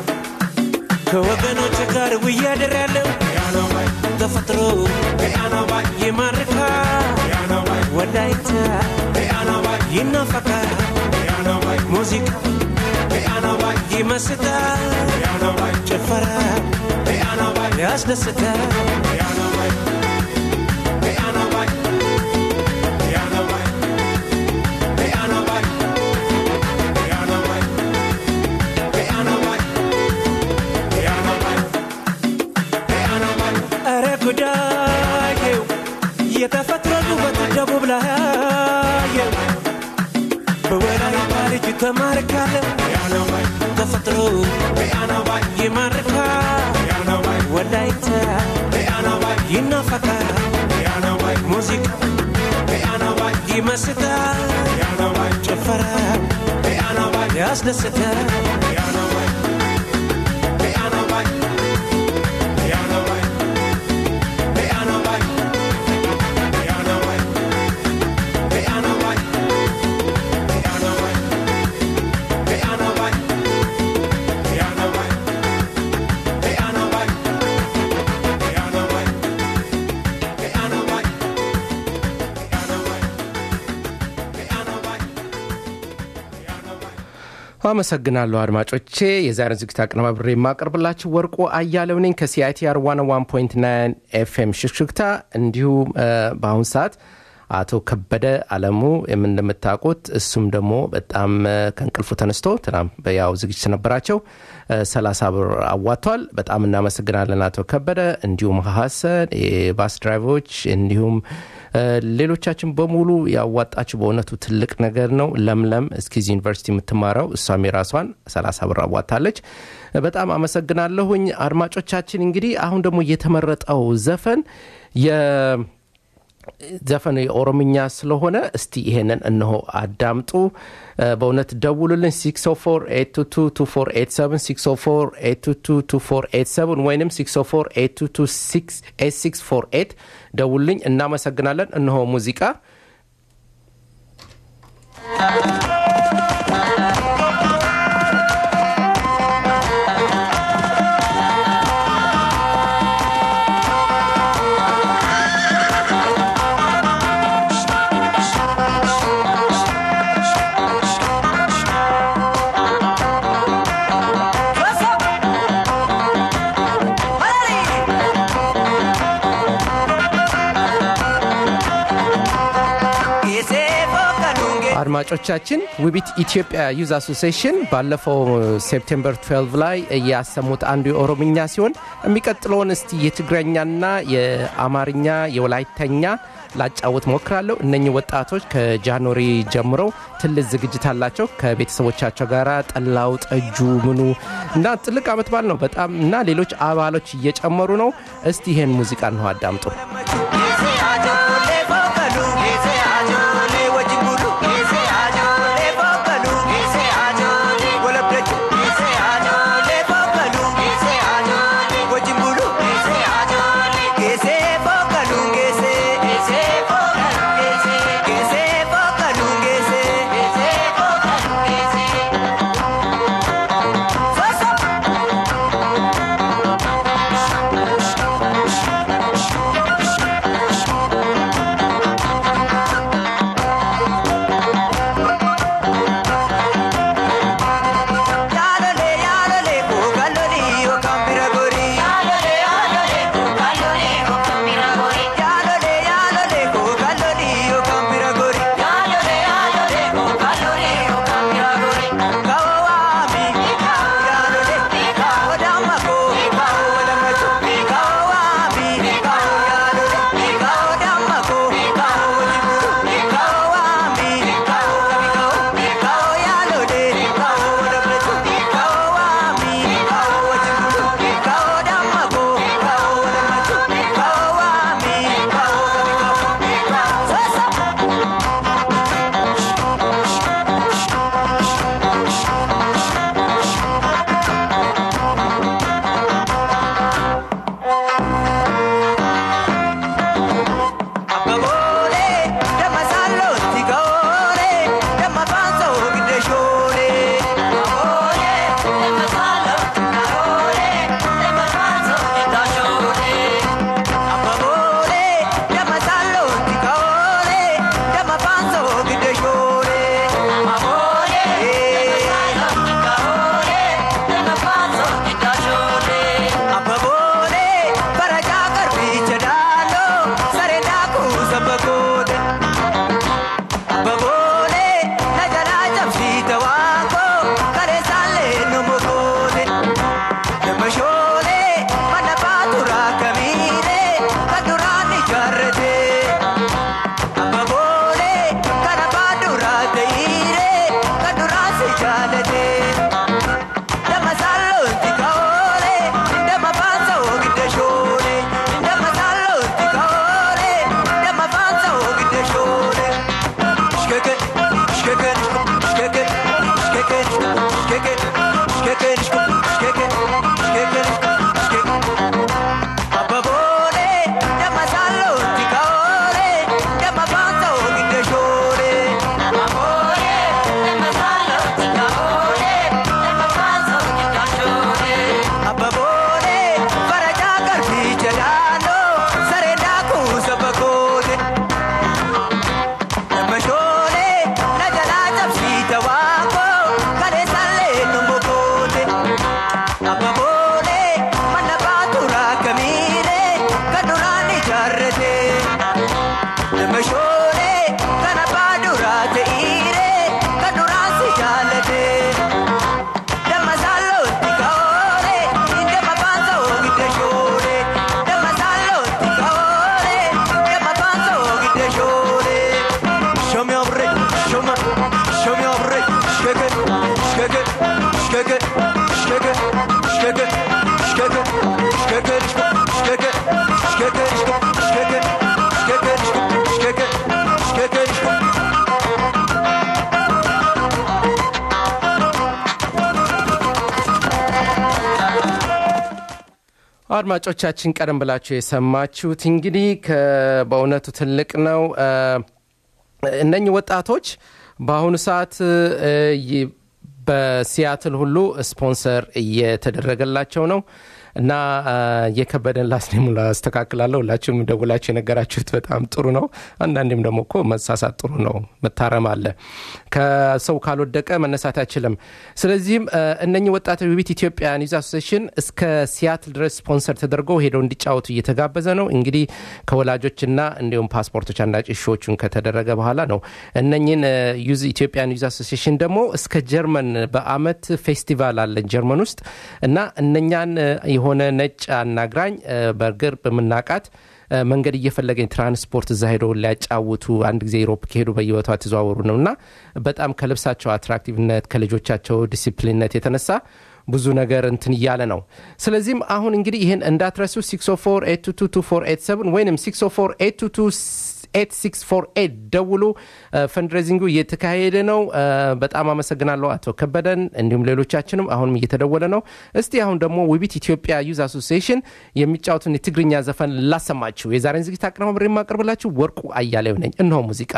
ከወገኖች ጋር ውያደር ያለው Piano bye ተፈጥሮ Piano bye ይማርካ Piano bye ወላይታ Piano bye ይናፈቃል Piano bye ሙዚቃ Piano bye ይመስጣል Piano bye ጭፈራ Piano bye ያስደስታል Piano bye Piano bye Piano bye Piano bye Piano bye Piano bye Piano bye Piano bye ኧረ ጉዳየው የተፈጥሮ ውበት ደቡብ ላያየው በወላይታ ልጅ ተማርካለሁ Piano bye ተፈጥሮ Piano bye ይማርካል Piano bye ወላይታ Piano bye ይናፈቃል Piano bye ሙዚቃ Piano bye ይመስጣል Piano bye ጭፈራ Piano bye ያስደስታል Piano bye Piano bye Piano bye Piano bye Piano bye Piano bye Piano bye Piano bye Piano bye Piano bye Piano bye Piano bye Piano bye Piano bye Piano bye አመሰግናለሁ አድማጮቼ። የዛሬን ዝግጅት አቀነባብሬ የማቀርብላችሁ ወርቁ አያሌው ነኝ ከሲአይቲአር 101.9 ኤፍኤም ሽክሽክታ። እንዲሁም እ፣ በአሁኑ ሰዓት አቶ ከበደ አለሙ የምን እንደምታውቁት እሱም ደግሞ በጣም እ፣ ከእንቅልፉ ተነስቶ ትናንት ያው ዝግጅት ነበራቸው እ፣ 30 ብር አዋጥቷል። በጣም እናመሰግናለን አቶ ከበደ፣ እንዲሁም ሀሰን የባስ ድራይቨሮች እንዲሁም እ፣ ሌሎቻችን በሙሉ ያዋጣችሁ በእውነቱ ትልቅ ነገር ነው። ለምለም እስኪዝ ዩኒቨርሲቲ የምትማረው እሷም የራሷን 30 ብር አዋጣለች። በጣም አመሰግናለሁኝ አድማጮቻችን። እንግዲህ አሁን ደግሞ የተመረጠው ዘፈን የ ዘፈን የኦሮምኛ ስለሆነ እስቲ ይሄንን እነሆ አዳምጡ። እ፣ በእውነት ደውሉልን 604 ወይም 604 ደውልኝ። እናመሰግናለን። እነሆ ሙዚቃ Hey! አድማጮቻችን ውቢት ኢትዮጵያ ዩዝ አሶሲሽን ባለፈው ሴፕቴምበር 12 ላይ ያሰሙት አንዱ የኦሮምኛ ሲሆን የሚቀጥለውን እስቲ የትግረኛና የአማርኛ የወላይተኛ ላጫወት ሞክራለሁ እነኚህ ወጣቶች ከጃንዋሪ ጀምረው ትልቅ ዝግጅት አላቸው ከቤተሰቦቻቸው ጋር ጠላው ጠጁ ምኑ እና ትልቅ አመት በዓል ነው በጣም እና ሌሎች አባሎች እየጨመሩ ነው እስቲ ይሄን ሙዚቃ እንሆ አዳምጡ አድማጮቻችን ቀደም ብላችሁ የሰማችሁት እንግዲህ በእውነቱ ትልቅ ነው እነኚህ ወጣቶች በአሁኑ ሰዓት በሲያትል ሁሉ ስፖንሰር እየተደረገላቸው ነው እና አ፣ የከበደን ላስኔም ላስተካክላለሁ። ሁላችሁም ደውላችሁ የነገራችሁት በጣም ጥሩ ነው። አንዳንዴም ደግሞ እኮ መሳሳት ጥሩ ነው፣ መታረም አለ። ከሰው ካልወደቀ መነሳት አይችልም። ስለዚህም አ፣ እነኚህ ወጣቶች ውቢት ኢትዮጵያ ኒውዝ አሶሴሽን እስከ ሲያትል ድረስ ስፖንሰር ተደርገው ሄደው እንዲጫወቱ እየተጋበዘ ነው። እንግዲህ ከወላጆችና እንዲሁም ፓስፖርቶች አንዳጭ ሾዎቹን ከተደረገ በኋላ ነው እነኝን ዩዝ ኢትዮጵያ ዩዝ አሶሲሽን ደግሞ እስከ ጀርመን በአመት ፌስቲቫል አለን ጀርመን ውስጥ እና እነኛን እ፣ የሆነ ነጭ አናግራኝ እ፣ በእርግር በምናቃት እ፣ መንገድ እየፈለገኝ ትራንስፖርት እዛ ሄደው ሊያጫውቱ አንድ ጊዜ ዩሮፕ ከሄዱ በየቦታው ተዘዋወሩ ነው እና በጣም ከልብሳቸው አትራክቲቭነት ከልጆቻቸው ዲሲፕሊንነት የተነሳ ብዙ ነገር እንትን እያለ ነው። ስለዚህም አሁን እንግዲህ ይህን እንዳትረሱ 60482222487 ወይም 60482228648 ደውሉ። ፈንድሬዚንጉ እየተካሄደ ነው። እ፣ በጣም አመሰግናለሁ አቶ ከበደን እንዲሁም ሌሎቻችንም አሁንም እየተደወለ ነው። እስቲ አሁን ደግሞ ውቢት ኢትዮጵያ ዩዝ አሶሲዬሽን የሚጫወቱን የትግርኛ ዘፈን ላሰማችሁ። የዛሬን ዝግጅት አቀናባሪ የማቀርብላችሁ ወርቁ አያሌው ነኝ። እነሆ ሙዚቃ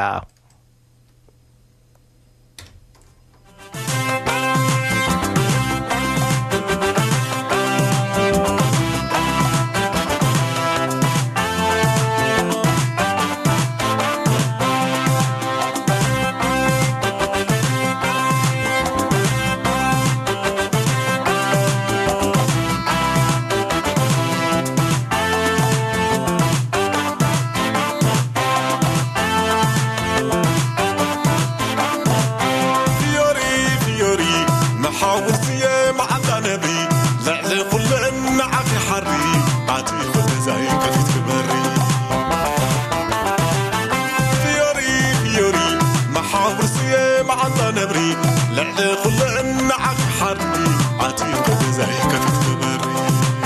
فيوري فيوري محاوسية مع نبي لعلي كل عافي حري عاتي كل زي كفيت كبري فيوري فيوري محاوسية مع نبري لعلي كل عافي حري عاتي كل زي كفيت كبري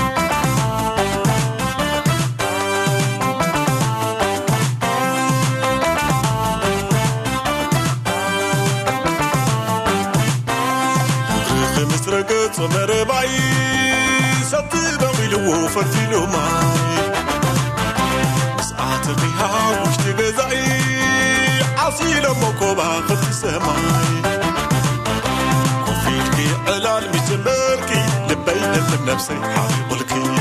خمس رقص ومربعي سبت بغيلو فرفيلو معي مسقعت الريحة وشتي بزعي عصيل مكوبة خفت سماي كوفيتكي علال مجمركي لبيت من نفسي حالي قلكي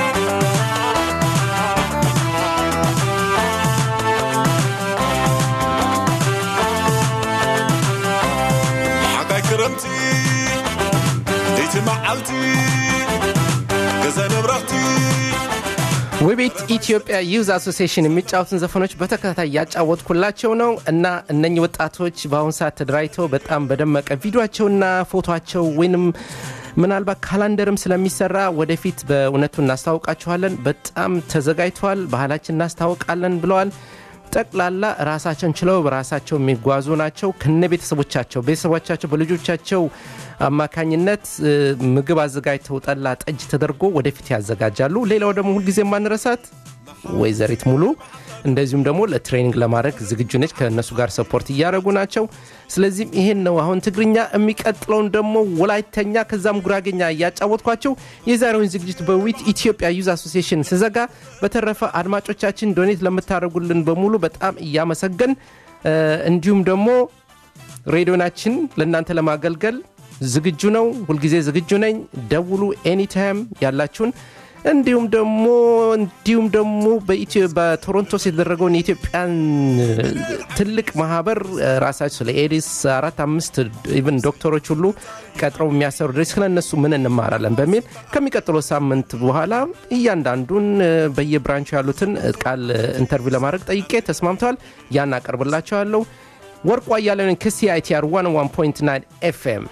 حقا كرمتي ديت معلتي كذا نبرتي ውቤት ኢትዮጵያ ዩዝ አሶሲሽን የሚጫወቱን ዘፈኖች በተከታታይ እያጫወትኩላቸው ነው እና እነኚህ ወጣቶች በአሁኑ ሰዓት ተደራጅተው በጣም በደመቀ ቪዲዮቸውና ፎቶቸው ወይንም ምናልባት ካላንደርም ስለሚሰራ ወደፊት በእውነቱ እናስታውቃችኋለን። በጣም ተዘጋጅተዋል። ባህላችን እናስታውቃለን ብለዋል። ጠቅላላ ራሳቸውን ችለው በራሳቸው የሚጓዙ ናቸው። ከነ ቤተሰቦቻቸው ቤተሰቦቻቸው በልጆቻቸው አማካኝነት እ፣ ምግብ አዘጋጅተው ጠላ፣ ጠጅ ተደርጎ ወደፊት ያዘጋጃሉ። ሌላው ደግሞ ሁልጊዜ ማንረሳት ወይዘሪት ሙሉ እንደዚሁም ደግሞ ለትሬኒንግ ለማድረግ ዝግጁ ነች። ከእነሱ ጋር ሰፖርት እያደረጉ ናቸው። ስለዚህም ይሄን ነው አሁን ትግርኛ፣ የሚቀጥለውን ደግሞ ወላይተኛ፣ ከዛም ጉራጌኛ እያጫወትኳቸው የዛሬውን ዝግጅት በዊት ኢትዮጵያ ዩዝ አሶሲሽን ስዘጋ፣ በተረፈ አድማጮቻችን ዶኔት ለምታደርጉልን በሙሉ በጣም እያመሰገን እ፣ እንዲሁም ደግሞ ሬዲዮናችን ለእናንተ ለማገልገል ዝግጁ ነው። ሁልጊዜ ዝግጁ ነኝ። ደውሉ ኤኒታይም ያላችሁን እንዲሁም ደግሞ እንዲሁም ደግሞ በኢትዮ- በቶሮንቶስ የተደረገውን የኢትዮጵያን ትልቅ ማህበር እ፣ ራሳቸው ስለ ኤዲስ አራት አምስት ኢቨን ዶክተሮች ሁሉ ቀጥረው የሚያሰሩ ድረስ ስለ እነሱ ምን እንማራለን በሚል ከሚቀጥለው ሳምንት በኋላ እያንዳንዱን እ፣ በየብራንቹ ያሉትን እ፣ ቃል እ፣ ኢንተርቪው ለማድረግ ጠይቄ ተስማምተዋል። ያን አቀርብላቸዋለሁ። ወርቁ አያሌውን ከሲአይቲአር 101.9 ኤፍኤም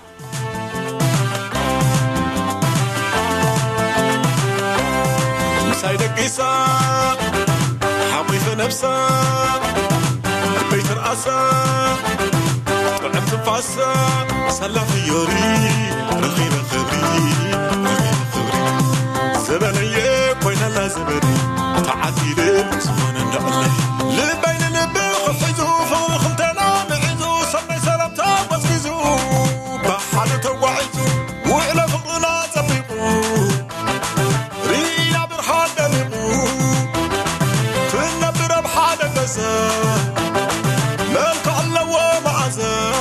مساي دقيسة حقي نفسة البيت رأسة طعم تنفاسة سلا خيوري رغيب خبري رغيب خبري زبنية كوينة لا زبني تعدي لي زمان النقلي لبين لبي خفيزو فوق خمتنا معزو سمي سلامتا بسكيزو بحالة توعيزو وإلى فقنا زبيقو ريا برحان دمقو تنبر بحال قزا ملك الله ومعزا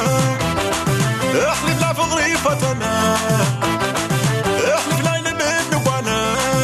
احلف لا فغري فتنا احلف لا من نوانا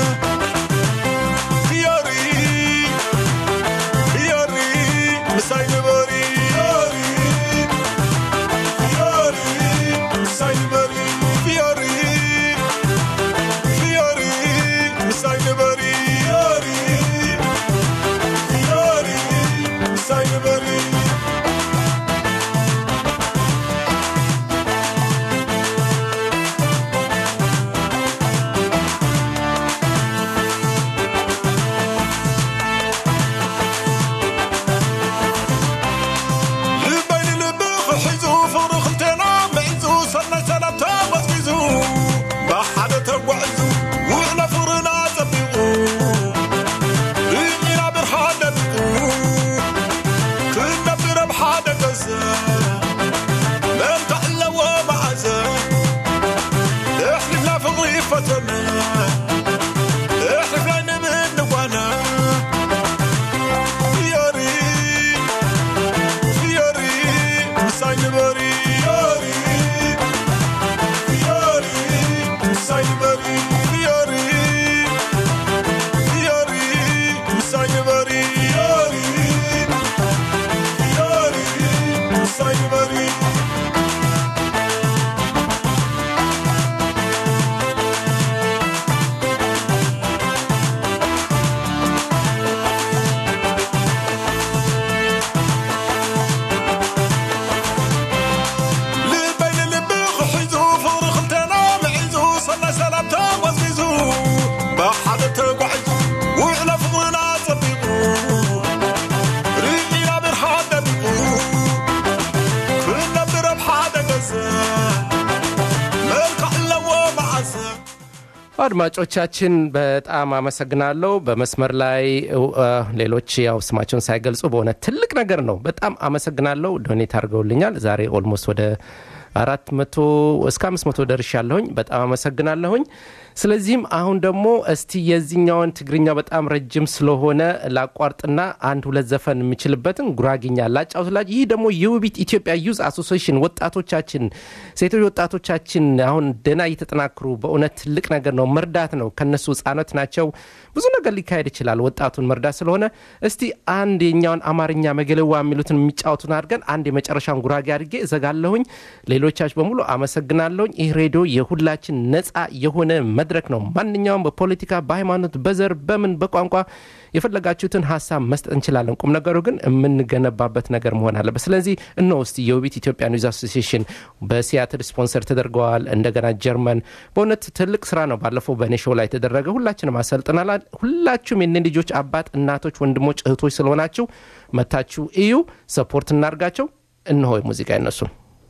አድማጮቻችን በጣም አመሰግናለሁ። በመስመር ላይ እ፣ ሌሎች ያው ስማቸውን ሳይገልጹ በሆነ ትልቅ ነገር ነው። በጣም አመሰግናለሁ። ዶኔት አድርገውልኛል። ዛሬ ኦልሞስት ወደ አራት መቶ እስከ አምስት መቶ ደርሻለሁኝ። በጣም አመሰግናለሁኝ። ስለዚህም አሁን ደግሞ እስቲ የዚህኛውን ትግርኛ በጣም ረጅም ስለሆነ ላቋርጥና አንድ ሁለት ዘፈን የምችልበትን ጉራግኛ ላጫውትላችሁ። ይህ ደግሞ የውቢት ኢትዮጵያ ዩዝ አሶሲሽን ወጣቶቻችን፣ ሴቶች ወጣቶቻችን አሁን ደህና እየተጠናክሩ በእውነት ትልቅ ነገር ነው፣ መርዳት ነው። ከነሱ ህጻናት ናቸው። ብዙ ነገር ሊካሄድ ይችላል። ወጣቱን መርዳት ስለሆነ እስቲ አንድ የኛውን አማርኛ መገለዋ የሚሉትን የሚጫወቱን አድርገን አንድ የመጨረሻውን ጉራጌ አድርጌ እዘጋለሁኝ። ሌሎቻችሁ በሙሉ አመሰግናለሁኝ። ይህ ሬዲዮ የሁላችን ነፃ የሆነ መድረክ ነው። ማንኛውም በፖለቲካ፣ በሃይማኖት፣ በዘር፣ በምን በቋንቋ የፈለጋችሁትን ሀሳብ መስጠት እንችላለን። ቁም ነገሩ ግን የምንገነባበት ነገር መሆን አለበት። ስለዚህ እነሆ እስቲ የውቢት ኢትዮጵያ ኒውዝ አሶሲሽን በሲያትል ስፖንሰር ተደርገዋል። እንደገና ጀርመን በእውነት ትልቅ ስራ ነው። ባለፈው በእኔ ሾው ላይ የተደረገ ሁላችንም አሰልጥናል። ሁላችሁም የነ ልጆች አባት፣ እናቶች፣ ወንድሞች፣ እህቶች ስለሆናችሁ መታችሁ እዩ፣ ሰፖርት እናርጋቸው። እነሆ ሙዚቃ ይነሱን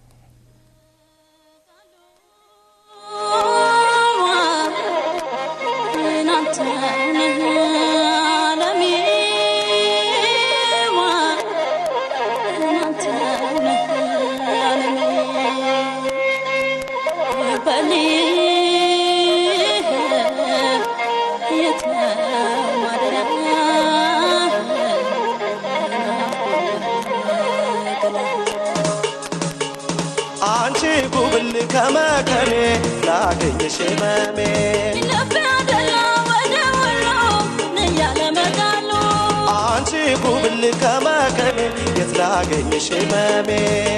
አንቺ ጉብል ከመከኔ ላገኘሽ መሜ አንቺ ጉብል ከመከኔ የት ላገኘሽ መሜ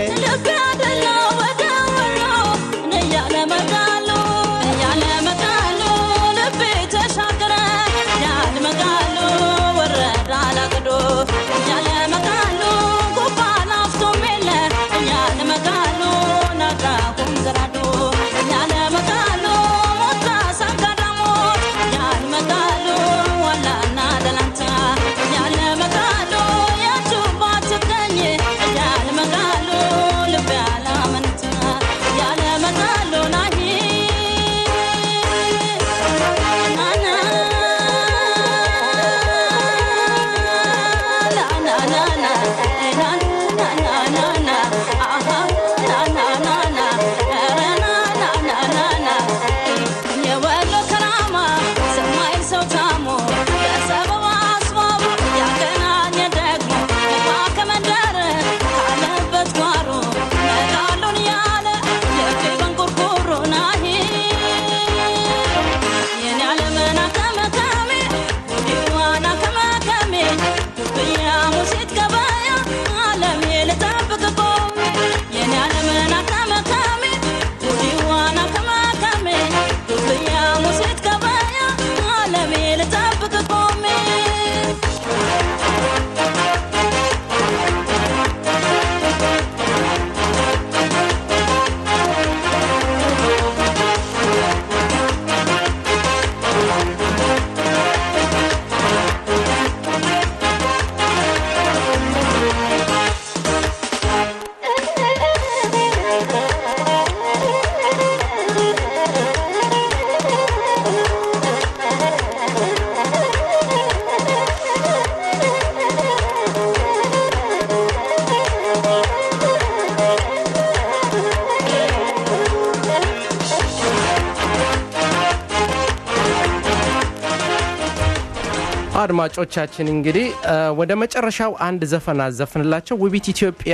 አድማጮቻችን እንግዲህ ወደ መጨረሻው አንድ ዘፈን አዘፍንላቸው። ውቢት ኢትዮጵያ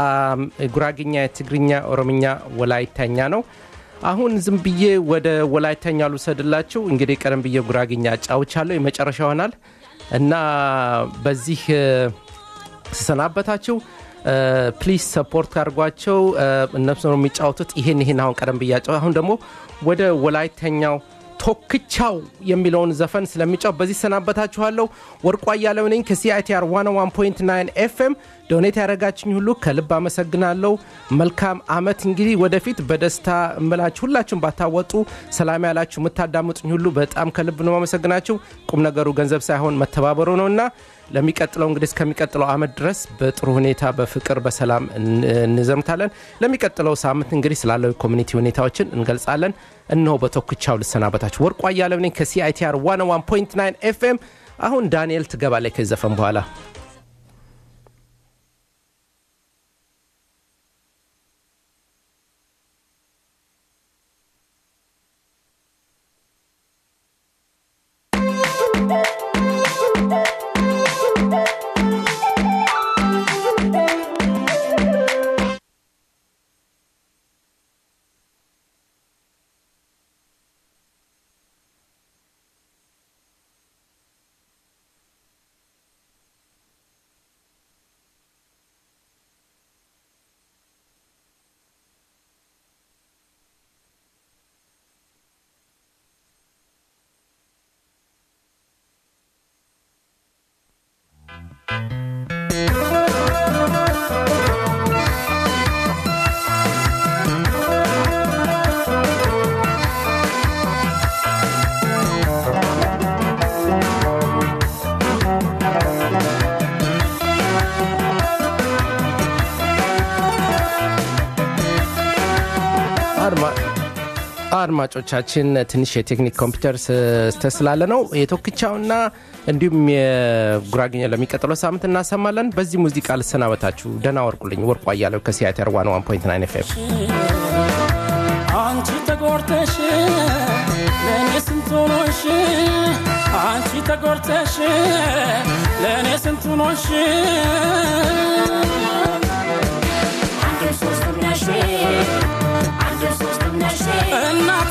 ጉራግኛ፣ የትግርኛ፣ ኦሮምኛ፣ ወላይተኛ ነው። አሁን ዝም ብዬ ወደ ወላይተኛ ልውሰድላችሁ። እንግዲህ ቀደም ብዬ ጉራግኛ አጫውቻለሁ። የመጨረሻ ይሆናል እና በዚህ ስሰናበታችሁ ፕሊዝ ሰፖርት አድርጓቸው። እነሱ ነው የሚጫወቱት። ይሄን ይሄን አሁን ቀደም ብያጫው። አሁን ደግሞ ወደ ወላይተኛው ቶክቻው የሚለውን ዘፈን ስለሚጫው በዚህ ሰናበታችኋለሁ። ወርቋ እያለው ነኝ ከሲአይቲአር 101.9 ኤፍኤም። ዶኔት ያደረጋችኝ ሁሉ ከልብ አመሰግናለሁ። መልካም አመት። እንግዲህ ወደፊት በደስታ እምላችሁ ሁላችሁም ባታወጡ ሰላም ያላችሁ የምታዳምጡኝ ሁሉ በጣም ከልብ ነው አመሰግናችሁ። ቁም ነገሩ ገንዘብ ሳይሆን መተባበሩ ነው እና ለሚቀጥለው እንግዲህ እስከሚቀጥለው አመት ድረስ በጥሩ ሁኔታ በፍቅር በሰላም እን- እንዘምታለን ለሚቀጥለው ሳምንት እንግዲህ ስላለው ኮሚኒቲ ሁኔታዎችን እንገልጻለን እነሆ በቶክቻው ልሰናበታችሁ ወርቁ አያለው ነኝ ከሲአይቲአር 101.9 ኤፍኤም አሁን ዳንኤል ትገባለች ከዚህ ዘፈን በኋላ አድማ- አድማጮቻችን ትንሽ የቴክኒክ ኮምፒውተር ስህተት ስላለ ነው የቶክቻውና እንዲሁም የጉራግኛ ለሚቀጥለው ሳምንት እናሰማለን በዚህ ሙዚቃ ልሰናበታችሁ ደና ወርቁልኝ ወርቁ አያለው ከሲያተር 101.9 ኤፍኤም አንቺ ተጎርተሽ ለእኔ ስንቱ ኖሽ አንቺ ተጎርተሽ ለእኔ ስንቱ ኖሽ አንድም ሶስትም ነሽ አንድም ሶስትም ነሽ እናቴ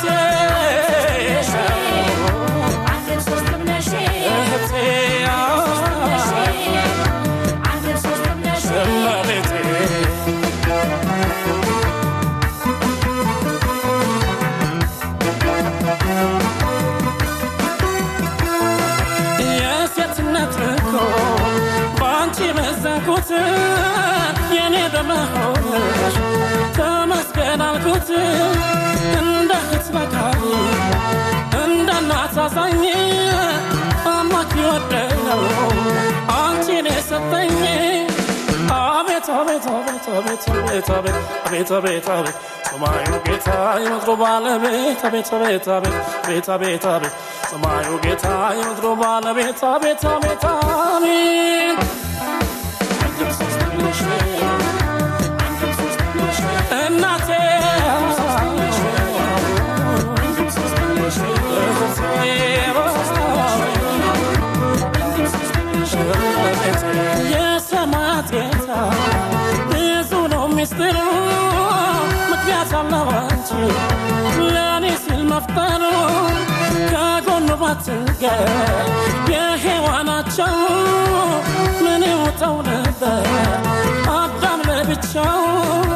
አንድም ሶስትም ነሽ እህቴ አንድም ሶስትም ነሽ እመቤቴ የሴትነት እኮ በአንቺ መዘንኩት የኔ በመሆንሽ ተመስገን አልኩት እንደ እህት መካሪ እንደ እናት አዛኝ አምላክ ይወደው አንቺን የሰጠኝ አቤት አቤት አቤት አቤት አቤት አቤት አቤት አቤት አቤት ሰማዩ ጌታ የምድሩ ባለቤት አቤት አቤት አቤት አቤት አቤት አቤት ሰማዩ ጌታ የምድሩ ባለቤት አቤት አቤት አቤት እናቴ የሰማያት ጌታ ብዙ ነው ሚስጥሩ ምክንያት አለው አንቺ ለእኔ ሲል መፍጠሩ ከጎኑ ባትገኝ የሔዋናቸው ምን ይውጠው ነበር አዳም ለብቻው